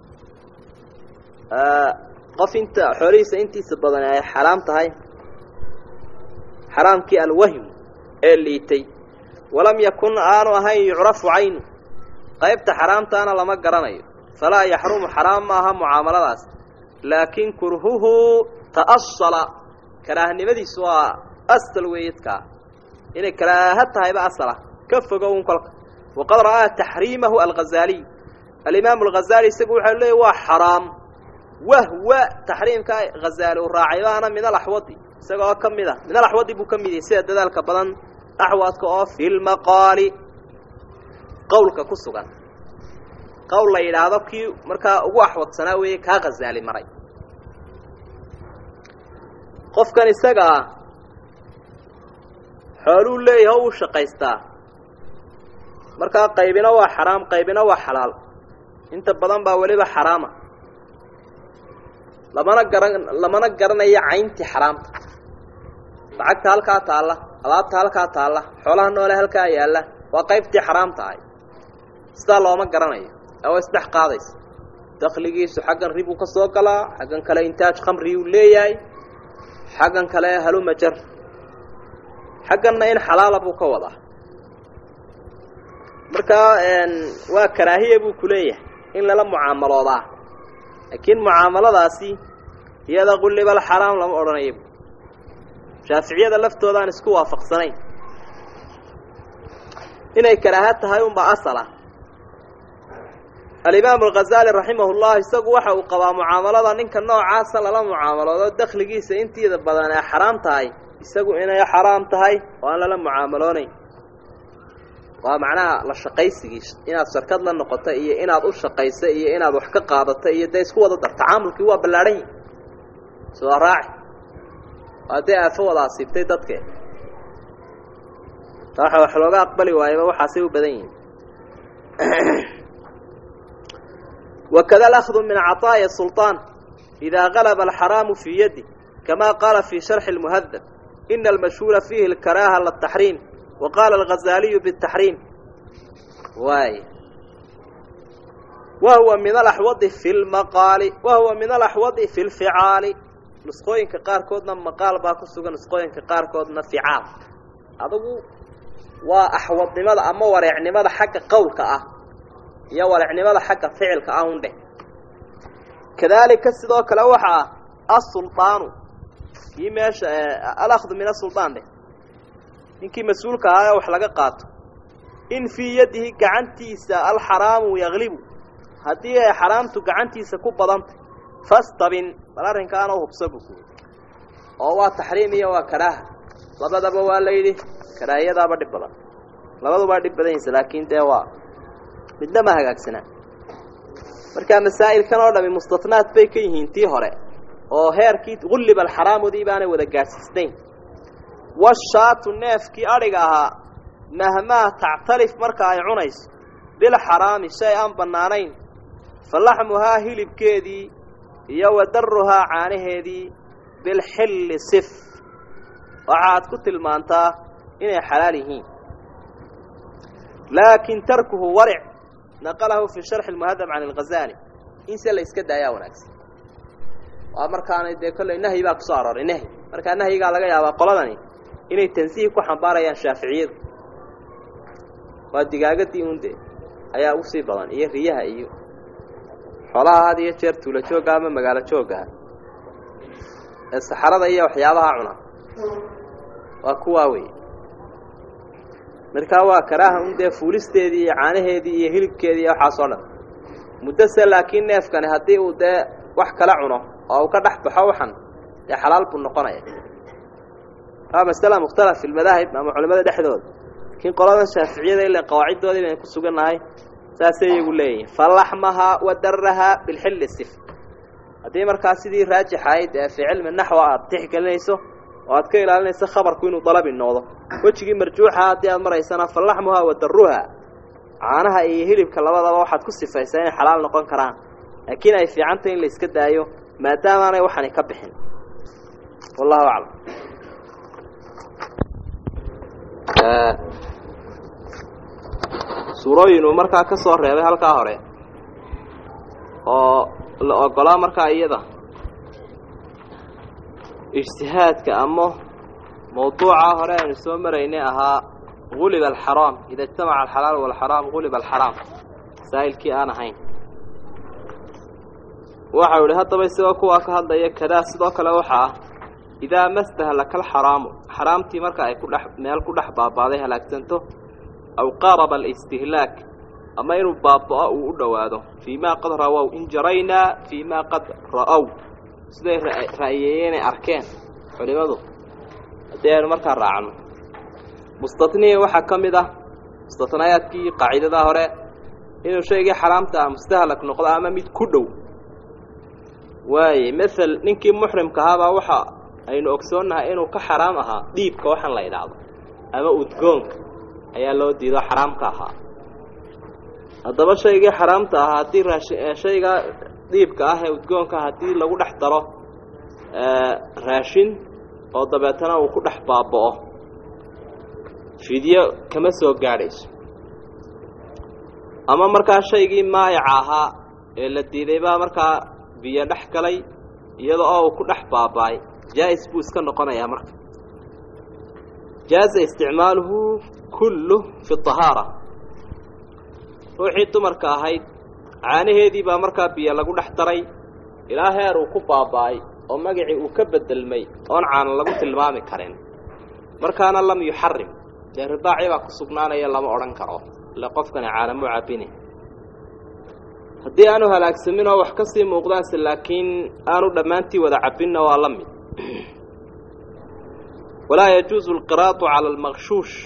qof inta xoolihiisa intiisa badan ay xaraam tahay xaraamkii alwahim ee liitay walam yakun aanu ahayn yucrafu caynu qaybta xaraamtaana lama garanayo falaa yaxrumu xaraam maaha mucaamaladaas laakin kurhuhu ta'asala karaahnimadiisu waa asal weeyadkaa inay karaaha tahayba asala ka fogo un kolka waqad ra'aa taxriimahu alghazaaliy alimaamu alghazaali isagu waxau leeyay waa xaraam wahwa taxriimka hazaali uu raacay baana min alaxwadi isagoo ka mid a min alaxwadi buu ka mid yahay sida dadaalka badan axwadka oo fi lmaqaali qowlka ku sugan qowl la yidhaahdo kii markaa ugu axwadsanaa weeye kaa khazaali maray qofkan isaga ah xooluu leeyahay o uu shaqaystaa markaa qaybina waa xaraam qaybina waa xalaal inta badan baa weliba xaraama lamana garan lamana garanayo cayntii xaraamta lacagta halkaa taalla alaabta halkaa taalla xoolaha noole halkaa yaalla waa qaybtii xaraamta ahay sidaa looma garanayo ee waa isdhex qaadaysa dakligiisu xaggan ribuu ka soo galaa xaggan kale intaaj khamriyuu leeyahay xaggan kale halumajar xagganna in xalaala buu ka wadaa markaa waa karaahiya buu ku leeyahay in lala mucaamaloodaa laakiin mucaamaladaasi iyada qullibal xaraam lama odhanayo shaaficiyada laftoodaan isku waafaqsanayn inay karaaha tahay unbaa asala alimaamu alghazaali raximah llah isagu waxa uu qabaa mucaamalada ninka noocaasa lala mucaamaloodo dakligiisa intiida badan ee xaraam tahay isagu inay xaraam tahay oo aan lala mucaamaloonayn waa macnaha la shaqaysigii inaad sharkad la noqoto iyo inaad u shaqayso iyo inaad wax ka qaadato iyo dee isku wada dar tacaamulkii waa ballaadhan yihi soo raaci waa dee aafo wada asiibtay dadke waxa wax looga aqbali waayaba waxaasay u badan yihiin wakada alahdu min caطaaya sulطaan idaa galaba alxaraamu fii yadi kama qaala fii sharxi اlmuhadab ina almashhuura fiihi اlkaraaha lataxriim wa qaala alghazaaliyu bالtaxriim waay wa huwa min alaxwadi fi lmaqaali wa huwa min alaxwadi fi lficaali nusqooyinka qaarkoodna maqaal baa ku sugan nusqooyinka qaarkoodna ficaal adugu waa axwadnimada ama wareecnimada xagga qowlka ah iyo wareecnimada xagga ficilka ah un dheh kadaalika sidoo kale waxa ah asulطaanu kii meesha alahdu min asulطaan dheh ninkii mas-uulka ahaa ee wax laga qaato in fii yadihi gacantiisa alxaraamu yaglibu haddii ay xaraamtu gacantiisa ku badantay fastabin bal arrinkaana hubsa buu kuyi oo waa taxriim iyo waa karaaha labadaba waa la yidhi karaahiyadaaba dhib badan labadubaa dhib badan yaysa laakiin dee waa midna ma hagaagsanaa markaa masaa'ilkan oo dhami mustatnaad bay ka yihiin tii hore oo heerkii gulliba alxaraamudii baanay wada gaadhsiisnayn washaatu neefkii adhiga ahaa mahmaa tactalif marka ay cunayso bilxaraami shay aan bannaanayn fa laxmuhaa hilibkeedii iyo wa daruhaa caanaheedii bilxilli sif waxaad ku tilmaantaa inay xalaal yihiin laakin tarkuhu waric naqalahu fi sharxi lmuhadab can alghazaali in se la iska daayaa wanaagsan waa markaana dee kolley nahyi baa kusoo arooray nahyi markaa nahyigaa laga yaabaa qoladani inay tansiih ku xambaarayaan shaaficiyadu waa digaagadii unde ayaa usii badan iyo riyaha iyo xoolaha had iyo jeer tuula joogga ama magaalo jooggaha ee saxarada iyo waxyaabaha cuna waa kuwaa wey markaa waa karaaha un dee fuulisteedii iyo caanaheedii iyo hilibkeedii iyo waxaasoo dhan muddose laakiin neefkani haddii uu dee wax kala cuno oo uu ka dhex baxo waxan dee xalaal buu noqonaya waa masala mukhtalaf fi lmadaahib ama culimada dhexdooda laakiin qolada shaaficiyada ila qawaaciddoodii baynu ku sugannahay saasay iyagu leeyihin falaxmahaa wa darahaa bilxilli sif haddii markaa sidii raajix ahayd ee fii cilmi naxwa aada tixgelinayso oo aad ka ilaalinayso khabarku inuu dalabi noqdo wejigii marjuuxa haddii aad maraysana falaxmuhaa wa daruhaa caanaha iyo hilibka labadaba waxaad ku sifaysaa inay xalaal noqon karaan laakiin ay fiicantay in la iska daayo maadaamaanay waxani ka bixin wallahu aclam suurooyin uu markaa ka soo reebay halkaa hore oo la ogolaa markaa iyada ijtihaadka ama mawduuca hore aynu soo maraynay ahaa guliba alxaraam ida ijtamaca alxalaal walxaraam guliba alxaraam masaa'ilkii aan ahayn waxau ihi haddaba isagoo kuwaa ka hadlaya kadaa sidoo kale waxa ah idaa mastahlaka alxaraamu xaraamtii marka ay ku dhex meel ku dhex baabaaday halaagsanto aw qaaraba alistihlaak ama inuu baaba'o uu u dhowaado fii maa qad rawow in jaraynaa fii maa qad ra'ow siday ra'yeeyeenay arkeen culimadu haddii aynu markaa raacno mustatnihi waxaa ka mid ah mustatnayaadkii qaaciidada hore inuu shaygii xaraamta ah mustahlak noqdo ama mid ku dhow waaye mael ninkii muxrimka ahaabaa waxa aynu ogsoonnahay inuu ka xaraam ahaa dhiibka waxaan la idhaahdo ama udgoonka ayaa loo diido xaraamka ahaa haddaba shaygii xaraamta ahaa haddii raashi shayga dhiibka ah ee udgoonka haddii lagu dhex daro raashin oo dabeetana uu ku dhex baaba'o fidyo kama soo gaadhayso ama markaa shaygii maayaca ahaa ee la diiday baa markaa biyo dhex galay iyada oo uu ku dhex baaba'ay jaa'is buu iska noqonayaa marka jaaza isticmaaluhu kullu fi طahaara ruuxii dumarka ahayd caanaheedii baa markaa biyo lagu dhex daray ilaa heer uu ku baaba'ay oo magacii uu ka bedelmay oon caana lagu tilmaami karin markaana lam yuxarim dee ridaacii baa ku sugnaanaya lama odhan karo ile qofkani caanamuu cabbini haddii aanu halaagsamin oo wax ka sii muuqdaanse laakiin aanu dhammaantii wada cabbinna waa la mid walaa yajuusu alqiraatu cala almaqshuush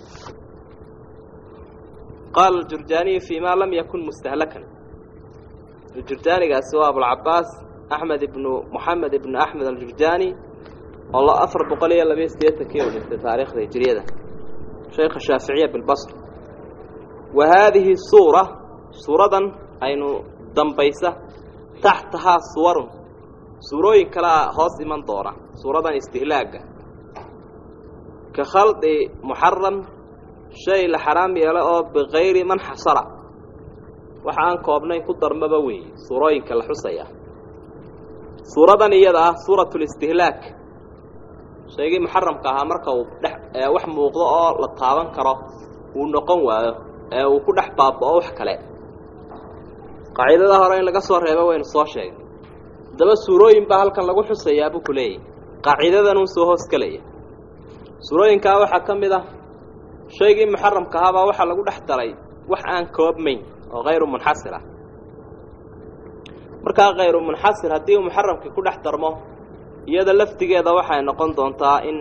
qaala aljurjaaniyu fii ma lam yakun mustahlakan jurjaanigaasi waa abulcabaas axmed ibnu moxamed ibnu axmed aljurjaani oo afar boqol iyo labayo siddeetankii u dhintay taariikhda hijiriyada sheekha shaaficiya bilbasr wa haadihi suura suuradan aynu dambaysa taxtahaa suwarun suurooyin kalea hoos iman doona suuradan istihlaaga ka khaldi muxaram shay la xaraam yeelo oo bikayri man xasara waxa aan koobnayn ku darmaba weeye suurooyinka la xusaya suuradan iyada ah suuratu listihlaak shaygii muxaramka ahaa marka uu dhex wax muuqdo oo la taaban karo uu noqon waayo ee uu ku dhex baaba'o wax kale qaacidada hore in laga soo reebo waynu soo sheegnay haddaba suurooyin baa halkan lagu xusayaa buu ku leeyahy qaacidadanuu soo hoos gelaya suurooyinkaa waxaa ka mid ah shaygii muxaramka ahaabaa waxaa lagu dhex daray wax aan koobmayn oo hayru munxasir ah markaa khayru munxasir haddii uu muxaramkii ku dhex darmo iyada laftigeeda waxay noqon doontaa in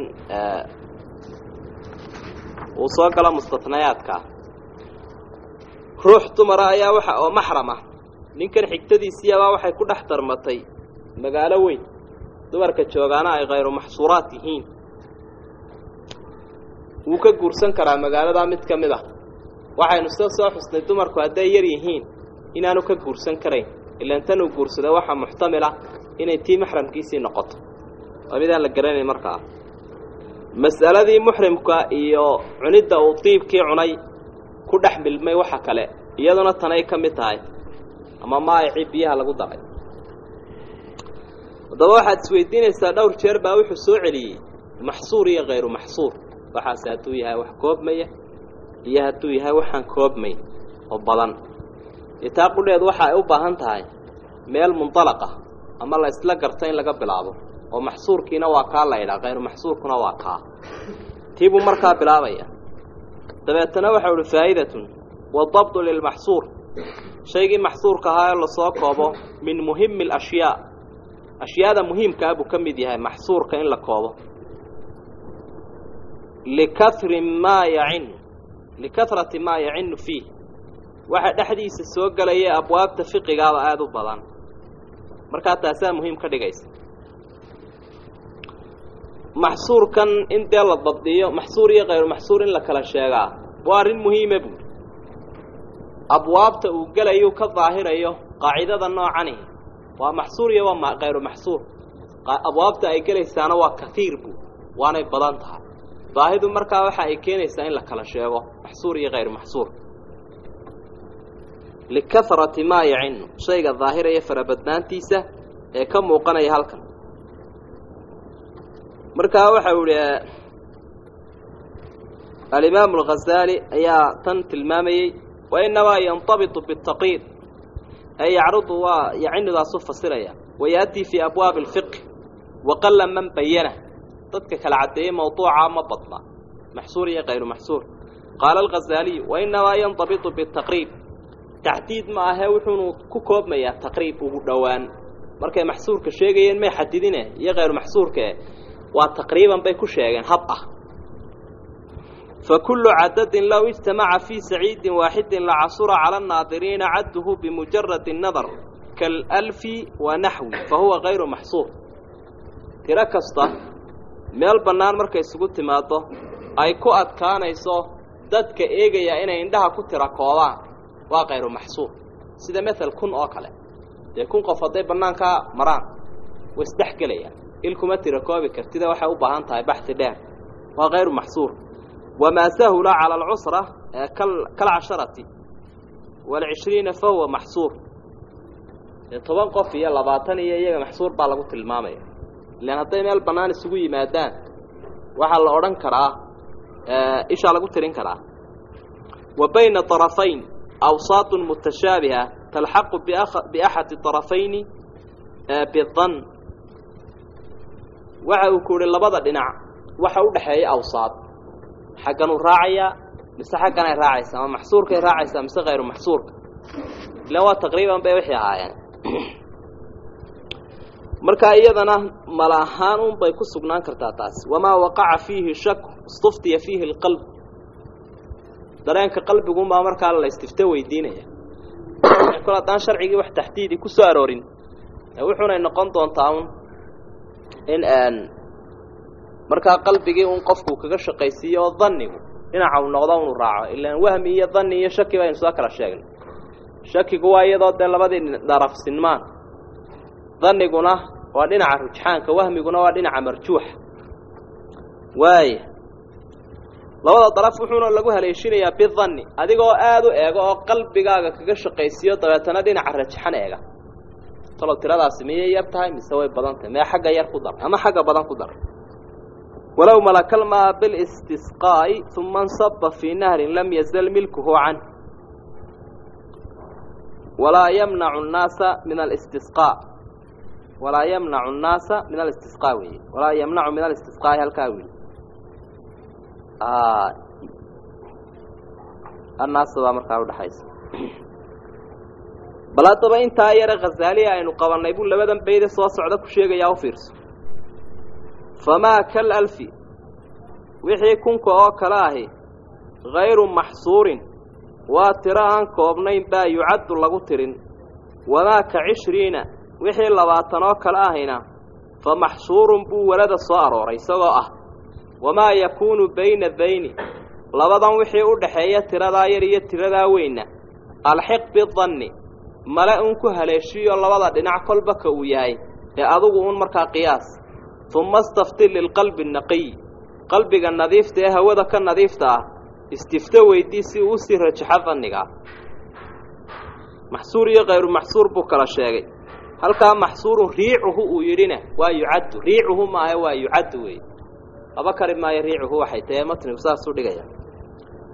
uu soo galo mustatnayaadkaa ruux dumara ayaa waxa oo maxram ah ninkan xigtadiisiiyabaa waxay ku dhex darmatay magaalo weyn dumarka joogaana ay khayru maxsuuraat yihiin wuu ka guursan karaa magaaladaa mid ka mid ah waxaynu sida soo xusnay dumarku hadday yar yihiin inaanu ka guursan karayn ilaan tan uu guursaday waxaa muxtamila inay tii maxramkiisii noqoto waa midaan la garanayn markaa mas'aladii muxrimka iyo cunidda uu diibkii cunay ku dhex milmay waxa kale iyaduna tanay ka mid tahay ama maayicii biyaha lagu daray haddaba waxaad isweydiinaysaa dhowr jeer baa wuxuu soo celiyey maxsuur iyo khayru maxsuur waxaase hadduu yahay wax koobmaya iyo hadduu yahay waxaan koobmayn oo badan iyo taa qudheedu waxa ay u baahan tahay meel mundalaqa ama la isla garto in laga bilaabo oo maxsuurkiina waa kaa la idhaa kayru maxsuurkuna waa kaa tii buu markaa bilaabaya dabeetana waxau uhi faa'idatun wadabdu lilmaxsuur shaygii maxsuurka ahaa ee lasoo koobo min muhimi alashyaa ashyaada muhiimkaa buu ka mid yahay maxsuurka in la koobo likahri maa yacinu likahrati maa yacinu fiih waxa dhexdiisa soo gelaya abwaabta fiqigaaba aada u badan markaa taasaa muhiim ka dhigaysa maxsuurkan in dee la dabdiyo maxsuur iyo kayru maxsuur in la kala sheegaa waa arrin muhiima buuri abwaabta uu gelayu ka daahirayo qaacidada noocani waa maxsuur iyo waa kayru maxsuur abwaabta ay gelaysaana waa kaiir buu waanay badan tahay baahidu markaa waxa ay keenaysaa in la kala sheego maxsuur iyo kayru maxsuur likahrati maa yacinu shayga daahiraya farabadnaantiisa ee ka muuqanaya halkan markaa waxau ihi alimaamu alghazaali ayaa tan tilmaamayey wa inamaa yantabitu bitaqyiid ay yacrudu waa yacinidaasu fasiraya wayaatii fii abwaabi alfiqhi waqala man bayana dadka kala caddeeyey mawduuca ma badna maxsuur iyo kayru maxsuur qaala alghazaaliyu wainamaa yantabitu bitaqriib taxdiid ma ahee wuxuunu ku koobmayaa taqriib ugu dhowaan markay maxsuurka sheegayeen may xadidine iyo kayru maxsuurkae waa taqriiban bay ku sheegeen hab ah fa kullu cadadin low ijtamaca fii saciidin waaxidin lacasura cala annaadiriina cadduhu bimujaradi nadar kaalalfi wa naxwi fa huwa kayru maxsuur tiro kasta meel bannaan markay isugu timaaddo ay ku adkaanayso dadka eegaya inay indhaha ku tira koobaan waa kayru maxsuur sida mael kun oo kale dee kun qof hadday bannaankaa maraan way isdhex gelayaan il kuma tira koobi kartida waxay u baahan tahay baxi dheer waa kayru maxsuur wamaa sahula cala alcusra kalcasharati waalcishriina fa huwa maxsuur dee toban qof iyo labaatan iyo iyaga maxsuur baa lagu tilmaamaya ilaan hadday meel bannaan isugu yimaadaan waxaa la odhan karaa ishaa lagu tirin karaa wa bayna طarafayn awsaat mutashaabiha talxaqu biaxadi طarafayni bidan waxa uu ku yihi labada dhinac waxa u dhexeeya awsaad xagganuu raacayaa mise xagganay raacaysa ama maxsuurkay raacaysaa mise kayru maxsuurka ilaan waa taqriiban bay wixii ahaayeen markaa iyadana mala ahaan un bay ku sugnaan kartaa taasi wamaa waqaca fiihi shak istuftiya fiihi اlqalb dareenka qalbiguunbaa markaa la istifto weydiinaya kol haddaan sharcigii wax taxdiidi ku soo aroorin wuxuunay noqon doontaa un in markaa qalbigii un qofku kaga shaqaysiiyo oo danigu dhinaca uu noqdo unu raaco ilaan wahmi iyo dani iyo shaki baynu soo kala sheegnay shakigu waa iyadoo dee labadii daraf sinmaan daniguna waa dhinaca rujxaanka wahmiguna waa dhinaca marjuuxa waaya labada daraf wuxuuna lagu haleeshinayaa bidanni adigoo aada u eego oo qalbigaaga kaga shaqaysiiyo dabeetana dhinaca rajxan eega talow tiradaasi miyay yar tahay mise way badan tahay mee xagga yar ku dar ama xagga badan ku dar walow malakalmaa bilistisqaa'i uma nsaba fii nahrin lam yazal milkuhu canh walaa yamnacu nnaasa min alistisqaa walaa yamnacu annaasa min alistisqaa weeye walaa yamnacu min alistisqaa'i halkaa weeye annaasa baa markaa udhaxaysa bal haddaba intaa yare khazaaliya aynu qabannay buu labadan bayde soo socda ku sheegayaa u fiirso famaa kal alfi wixii kunka oo kale ahi hayru maxsuurin waa tiro aan koobnayn baa yucaddu lagu tirin wamaa ka cishriina wixii labaatan oo kale ahina fa maxsuurun buu walada soo arooray isagoo ah wamaa yakuunu bayna dayni labadan wixii u dhaxeeya tiradaa yar iyo tiradaa weynna alxiq bidanni male uun ku haleeshiyo labada dhinac kolba ka uu yahay ee adugu uun markaa qiyaas uma astafti lilqalbi naqiy qalbiga nadiifta ee hawada ka nadiifta ah istifto weydii si uu usii rajaxo dannigaa maxsuur iyo kayru maxsuur buu kala sheegay halkaa maxsuurun riicuhu uu yidhina waa yucaddu riicuhu maahe waa yucaddu weeye laba kari maayo riicuhu waxay tahe matnigu saasuu dhigaya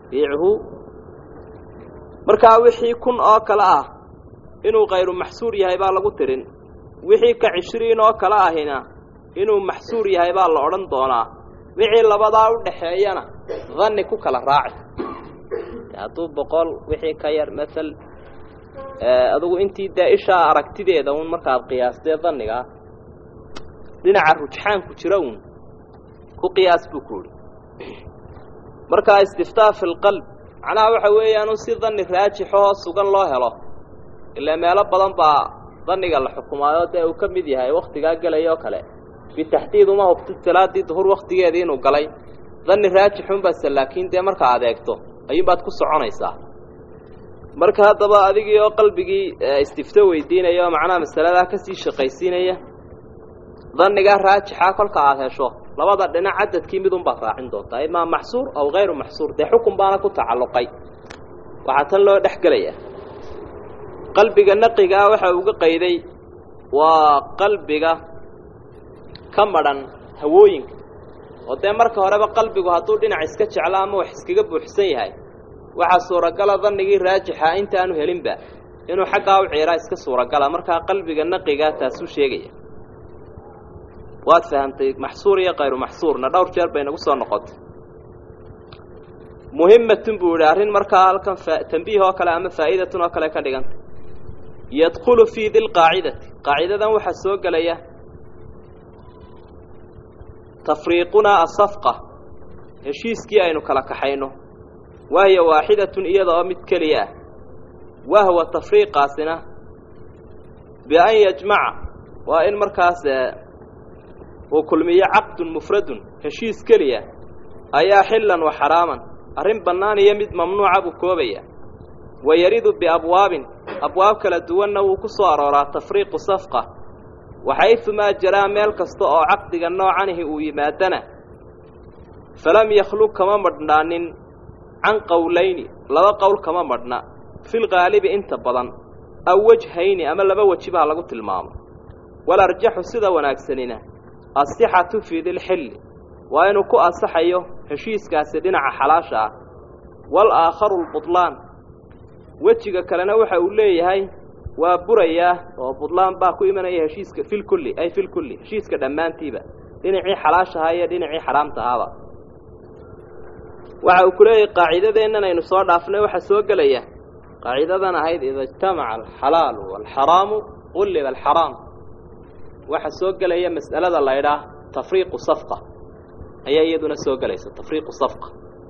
biichu markaa wixii kun oo kale ah inuu kayru maxsuur yahay baa lagu tirin wixii ka cishriin oo kale ahina inuu maxsuur yahay baa la odhan doonaa wixii labadaa u dhaxeeyana danni ku kala raaci hadduu boqol wixii ka yar maal adugu intii dee ishaa aragtideeda un markaad qiyaastee dannigaa dhinaca rujxaanku jira uun ku qiyaas buu ku uhi markaa istiftaa fi lqalb macnaha waxa weeyaanu si danni raajixahoo sugan loo helo ilaa meelo badan baa danniga la xukumaayo dee uu ka mid yahay waktigaa gelaya oo kale bitaxdiid uma hubtid salaadii duhur waktigeedii inuu galay danni raajixunbase laakiin dee markaa adeegto ayuunbaad ku soconaysaa marka haddaba adigii oo qalbigii istifto weydiinaya oo macnaha masaladaa kasii shaqaysiinaya dannigaa raajixa kolka aada hesho labada dhinac cadadkii midunbaad raacin doontaa imaa maxsuur aw hayru maxsuur dee xukun baana ku tacalluqay waxaa tan loo dhex gelaya qalbiga naqigaa waxa uga qayday waa qalbiga ka madhan hawooyinka oo dee marka horeba qalbigu hadduu dhinac iska jeclo ama wax iskaga buuxsan yahay waxaa suuragala dannigii raajixa intaanu helinba inuu xaggaa u ciiraa iska suuragala markaa qalbiga naqigaa taasuu sheegaya waad fahamtay maxsuur iyo kayru maxsuurna dhowr jeer bay nagu soo noqotay muhimatun buu yihi arrin markaa halkan tambiih oo kale ama faa'idatun oo kale ka dhigantay yadkhulu fii dilqaacidati qaacidadan waxaa soo gelaya tafriiqunaa asafqa heshiiskii aynu kala kaxayno wahiya waaxidatun iyada oo mid keliya ah wahwa tafriiqaasina bian yajmaca waa in markaas uu kulmiyo caqdun mufradun heshiis keliya ayaa xillan wa xaraaman arrin bannaan iyo mid mamnuuca buu koobaya wa yaridu biabwaabin abwaab kala duwanna wuu ku soo arooraa tafriiqu safqa waxaysumaa jaraa meel kasta oo caqdiga noocanihi uu yimaadana falam yakhlug kama madhnaanin can qowlayni laba qowl kama madhna filgaalibi inta badan aw wejhayni ama laba wejiba ha lagu tilmaamo walarjaxu sida wanaagsanina asixatu fii dilxilli waa inuu ku ansaxayo heshiiskaasi dhinaca xalaasha ah walaakharu lbudlaan wejiga kalena waxa uu leeyahay waa burayaa oo budlaan baa ku imanaya heshiiska filkulli ay filkulli heshiiska dhammaantiiba dhinacii xalaashahaa iyo dhinacii xaraamtahaaba waxa uu ku leeyahay qaacidadeennan aynu soo dhaafnay waxaa soo gelaya qaacidadan ahayd ida ijtamaca alxalaalu waalxaraamu qulliba alxaraam waxaa soo gelaya mas'alada la ydhaah tafriiqu safqa ayaa iyaduna soo gelaysa tafriiqu safqa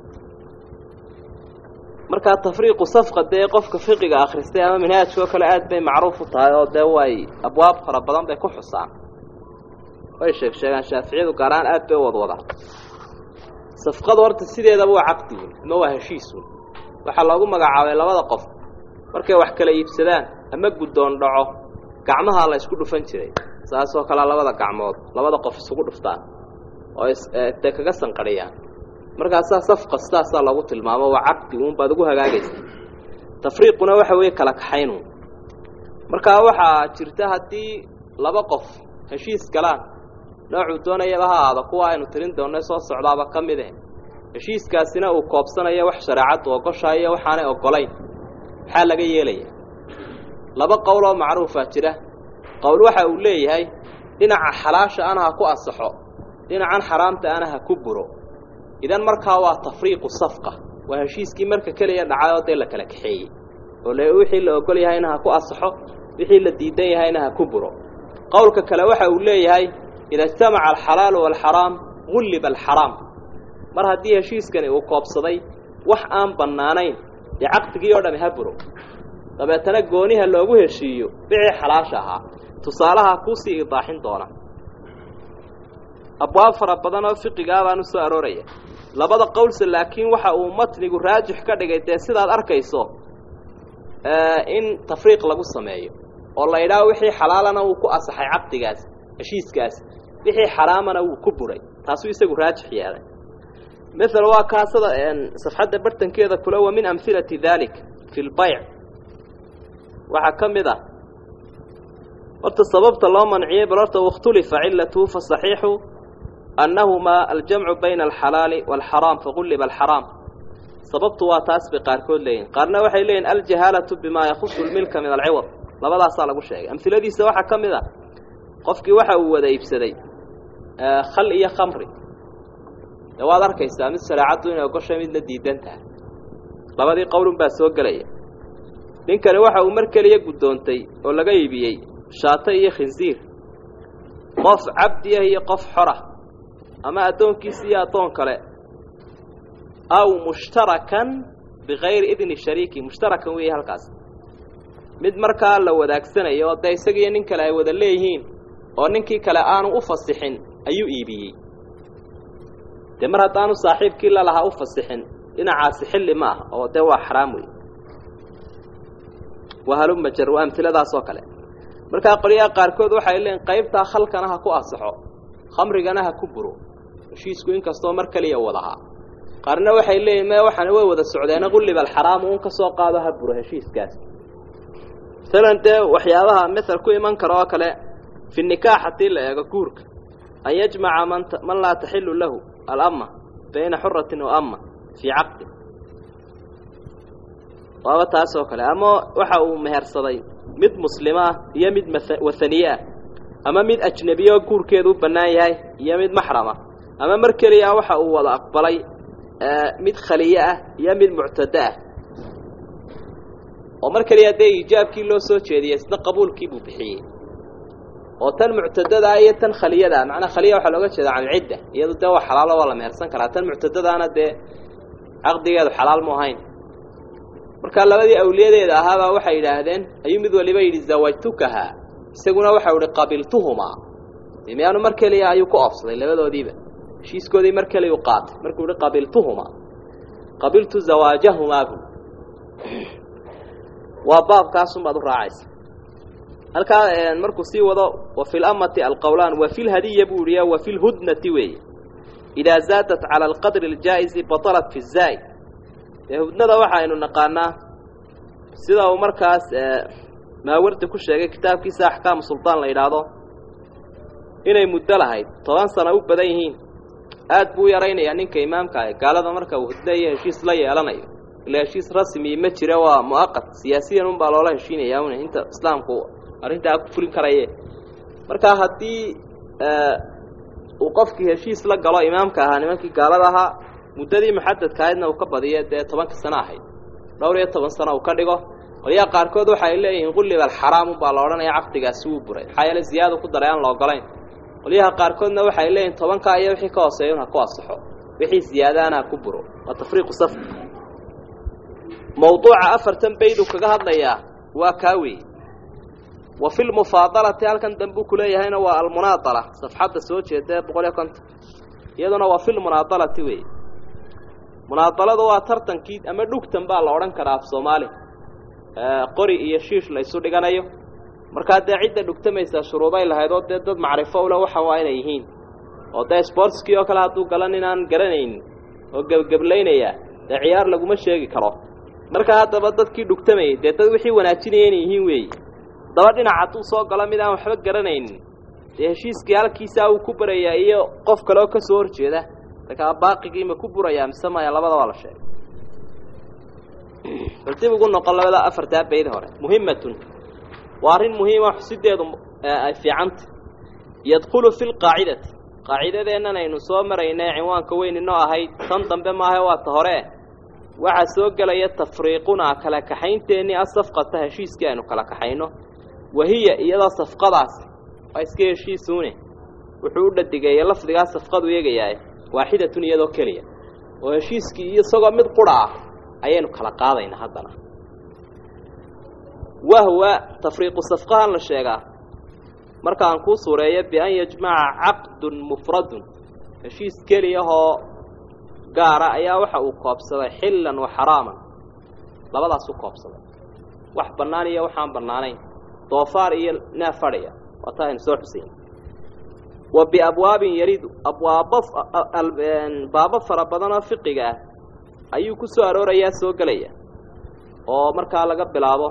markaa tafriiqu safqa dee qofka fiqiga akhristay ama manhaajka oo kale aad bay macruuf u tahay oo dee way abwaab fara badan bay ku xusaan way sheeg sheegaan shaaficiyadu gaaraan aad bay u wadwadaan safqadu horta sideedaba waa caqdigun ama waa heshiisun waxaa loogu magacaabay labada qof markay wax kala iibsadaan ama guddoon dhaco gacmahaa la isku dhufan jiray saasoo kalea labada gacmood labada qof isugu dhuftaan oo dee kaga sanqadhiyaan markaasaa safqa sidaasaa loogu tilmaamo waa caqdi uun baad ugu hagaagaysa tafriiquna waxa weeye kala kaxaynuun markaa waxaa jirta haddii laba qof heshiis galaan noocuu doonayaba ha ahaado kuwa aynu tirin doonay soo socdaaba ka mid eh heshiiskaasina uu koobsanayo wax shareecaddu ogoshayo waxaanay ogolayn maxaa laga yeelaya laba qowl oo macruufaa jira qowl waxa uu leeyahay dhinaca xalaasha ana ha ku ansaxo dhinacan xaraamta ana ha ku buro idan markaa waa tafriiqu safqa waa heshiiskii marka keliya dhacayoo dee la kala kaxeeyey oo le wixii la ogol yahayna ha ku ansaxo wixii la diidan yahayna ha ku buro qowlka kale waxa uu leeyahay ida ijtamaca alxalaalu waalxaraam gulliba alxaraam mar haddii heshiiskani uu koobsaday wax aan bannaanayn dee caqdigii oo dhami ha buro dabeetana gooniha loogu heshiiyo bicii xalaasha ahaa tusaalaha kuusii idaaxin doona abwaab fara badan oo fiqigaa baan u soo arooraya labada qowlse laakiin waxa uu matnigu raajix ka dhigay dee sidaad arkayso in tafriiq lagu sameeyo oo la yidhaaho wixii xalaalana wuu ku asaxay caqdigaas heshiiskaas wixii xaraamana wuu ku buray taasuu isagu raajix yeelay mael waa kaasada safxadda bartankeeda kule wa min amhilati dalik fi lbayc waxaa ka mid ah horta sababta loo manciyey bal horta wakhtulifa cilatuhu fasaxiixu annahumaa aljamcu bayna alxalaali waalxaraam fagulliba alxaraam sababtu waa taas bay qaarkood leeyihin qaarna waxay leeyihin aljahaalatu bimaa yakhusu lmilka min alciwad labadaasaa lagu sheegay amhiladiisa waxaa ka mid a qofkii waxa uu wada iibsaday khal iyo khamri de waad arkaysaa mid shareecaddu inay ogoshay midna diidan tahay labadii qowlun baa soo gelaya ninkani waxa uu mar keliya guddoontay oo laga iibiyey shaato iyo khinsiir qof cabdiah iyo qof xorah ama addoonkiisa iyo addoon kale aw mushtarakan bikayri idni shariiki mushtarakan weeye halkaas mid markaa la wadaagsanayo oo dee isagiiyo nin kale ay wada leeyihiin oo ninkii kale aanu u fasixin ayuu iibiyey dee mar haddaanu saaxiibkii lalahaa u fasixin dhinacaasi xilli ma ah oo dee waa xaraam wey wahalumajar waa amtiladaas oo kale markaa qolyaha qaarkood waxay leeyiin qaybtaa khalkana ha ku asaxo khamrigana ha ku buro heshiisku inkastoo mar keliya wadahaa qaarna waxay leeyihin me waxaana way wada socdeena qulliba alxaraamu un ka soo qaado ha buro heshiiskaas masalan dee waxyaabaha masel ku iman kara oo kale fi nikaax haddii la eego guurka an yajmaca man man laa taxilu lahu alama bayna xuratin wa ama fii caqdi waaba taas oo kale ama waxa uu mehersaday mid muslima ah iyo mid wathaniye ah ama mid ajnebiye oo guurkeedu u bannaan yahay iyo mid maxrama ama mar keliya waxa uu wada aqbalay mid khaliye ah iyo mid muctado ah oo mar keliya dee iijaabkii loo soo jeediyey isna qabuulkii buu bixiyey oo tan muctadadaa iyo tan khaliyada macnaa khaliya waxaa looga jeeda can ilcidda iyadu dee waa xalaalo waa la mehersan karaa tan muctadadaana dee caqdigeedu xalaal mu ahayn markaa labadii awliyadeeda ahaabaa waxay yidhaahdeen ayuu mid waliba yidhi zawajtukahaa isaguna waxau ihi qabiltuhumaa miyaanu mar keliya ayuu ku oofsaday labadoodiiba heshiiskoodii mar keliya u qaatay markuu ihi qabiltuhumaa qabiltu zawaajahumaa bu waa baabkaasunbaad u raacaysa halkaa markuu sii wado wa fi lamati alqowlaan wa fi lhadiya buu ihiya wa fi lhudnati weeye idaa zaadat cala alqadri اljaa'izi batalat fi zaa'id dee hudnada waxaynu naqaanaa sida uu markaas maawardi ku sheegay kitaabkiisa axkaamu suldaan la yidhaahdo inay muddo lahayd toban sana u badan yihiin aad buu u yaraynayaa ninka imaamka ah gaalada marka uu hudno iyo heshiis la yeelanayo ila heshiis rasmi ma jira waa mu'aqad siyaasiyan unbaa loola heshiinaya un inta islaamku arrintaa ku fulin karaye markaa haddii uu qofkii heshiis la galo imaamka ahaa nimankii gaalada ahaa muddadii muxadadka ahaydna uu ka badiyo dee tobanka sano ahayd dhowr iyo toban sano uu ka dhigo qolyaha qaarkood waxay leeyihiin qulliba alxaraam unbaa la odhanaya caqdigaasi wuu buray maxaa yeele ziyaada ku daray aan la ogolayn qolyaha qaarkoodna waxay leeyihin tobankaa iyo wixii ka hooseeya un ha ku asaxo wixii ziyaadaana ha ku buro waa tafriiqu safr mawduuca afartan bayd uu kaga hadlayaa waa kaa weeye wa fi lmufaadalati halkan dambe uu kuleeyahayna waa almunaadala safxadda soo jeeda boqol iyo konton iyaduna waa fi lmunaadalati weeye munaadaladu waa tartankii ama dhugtan baa la odhan karaa af soomaali qori iyo shiish la isu dhiganayo markaa dee cidda dhugtamaysaa shuruuday lahayd oo dee dad macrifo ule waxa waa inay yihiin oo dee sportskii oo kale hadduu galan inaan garanaynin oo gebgeblaynaya dee ciyaar laguma sheegi karo markaa haddaba dadkii dhugtamayay dee dad wixii wanaajinaya inay yihiin weeye daba dhinac hadduu soo galo mid aan waxba garanaynin dee heshiiskii halkiisaa uu ku barayaa iyo qof kale oo ka soo horjeeda markaa baaqigii ma ku burayaa mise maya labadaba la sheegay bal dib ugu noqon labada afartaa bayd hore muhimatun waa arrin muhiima xusideedu ay fiicanta yadkhulu fi lqaacidati qaacidadeennan aynu soo maraynay cinwaanka weyn inoo ahayd tan dambe maaha waa ta hore waxaa soo gelaya tafriiqunaa kala kaxaynteenii asafqata heshiiskii aynu kala kaxayno wahiya iyadoo safqadaas waa iska heshiisuune wuxuu u dhadigeeyey lafdigaa safqadu eegayaa waaxidatun iyadoo keliya oo heshiiskii iyo isagoo mid qura ah ayaynu kala qaadaynaa haddana wahwa tafriiqu safqahan la sheegaa markaan kuu suureeyo bian yajmaca caqdun mufradun heshiis keliyahoo gaara ayaa waxa uu koobsaday xillan wa xaraaman labadaas u koobsaday wax bannaan iyo waxaan bannaanayn doofaar iyo neef fadhiya waa taa aynu soo xusayn wa biabwaabin yaridu abwaabo baabo fara badan oo fiqiga ah ayuu ku soo aroorayaa soo gelaya oo markaa laga bilaabo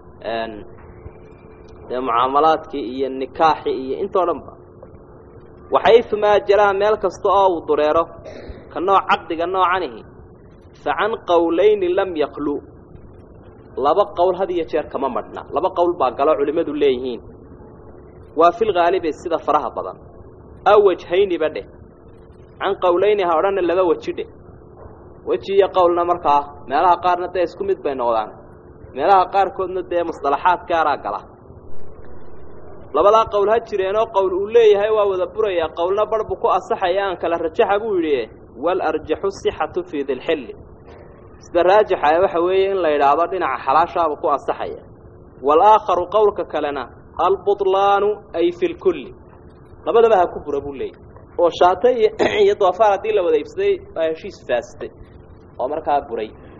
dee mucaamalaadkii iyo nikaaxii iyo intoo dhan ba waxayumaa jaraa meel kasta oo uu dureero ka nooc caqdiga noocanihi fa can qowlayni lam yaklu laba qowl had iyo jeer kama madhna laba qowl baa galo culimmadu leeyihiin waa filghaalibi sida faraha badan aw wajhayniba dheh can qowlayni ha odhanna laba weji dheh weji iyo qowlna markaa meelaha qaarna dee isku mid bay noqdaan meelaha qaarkoodna dee musطalaxaad gaaraa gala labadaa qowl ha jireenoo qowl uu leeyahay waa wada burayaa qowlna bar buu ku asaxaya aan kala rajaxa buu yidhi walarjaxu sixatu fii dilxilli sida raajixa waxa weeye in la yidhaahdo dhinaca xalaashaabuu ku asaxaya waalaakharu qowlka kalena albutlaanu ay fi lkulli labadaba ha ku bura buu leeyahy oo shaate iyo iyo doofaar haddii la wada iibsaday baa heshiis faasitay oo markaa buray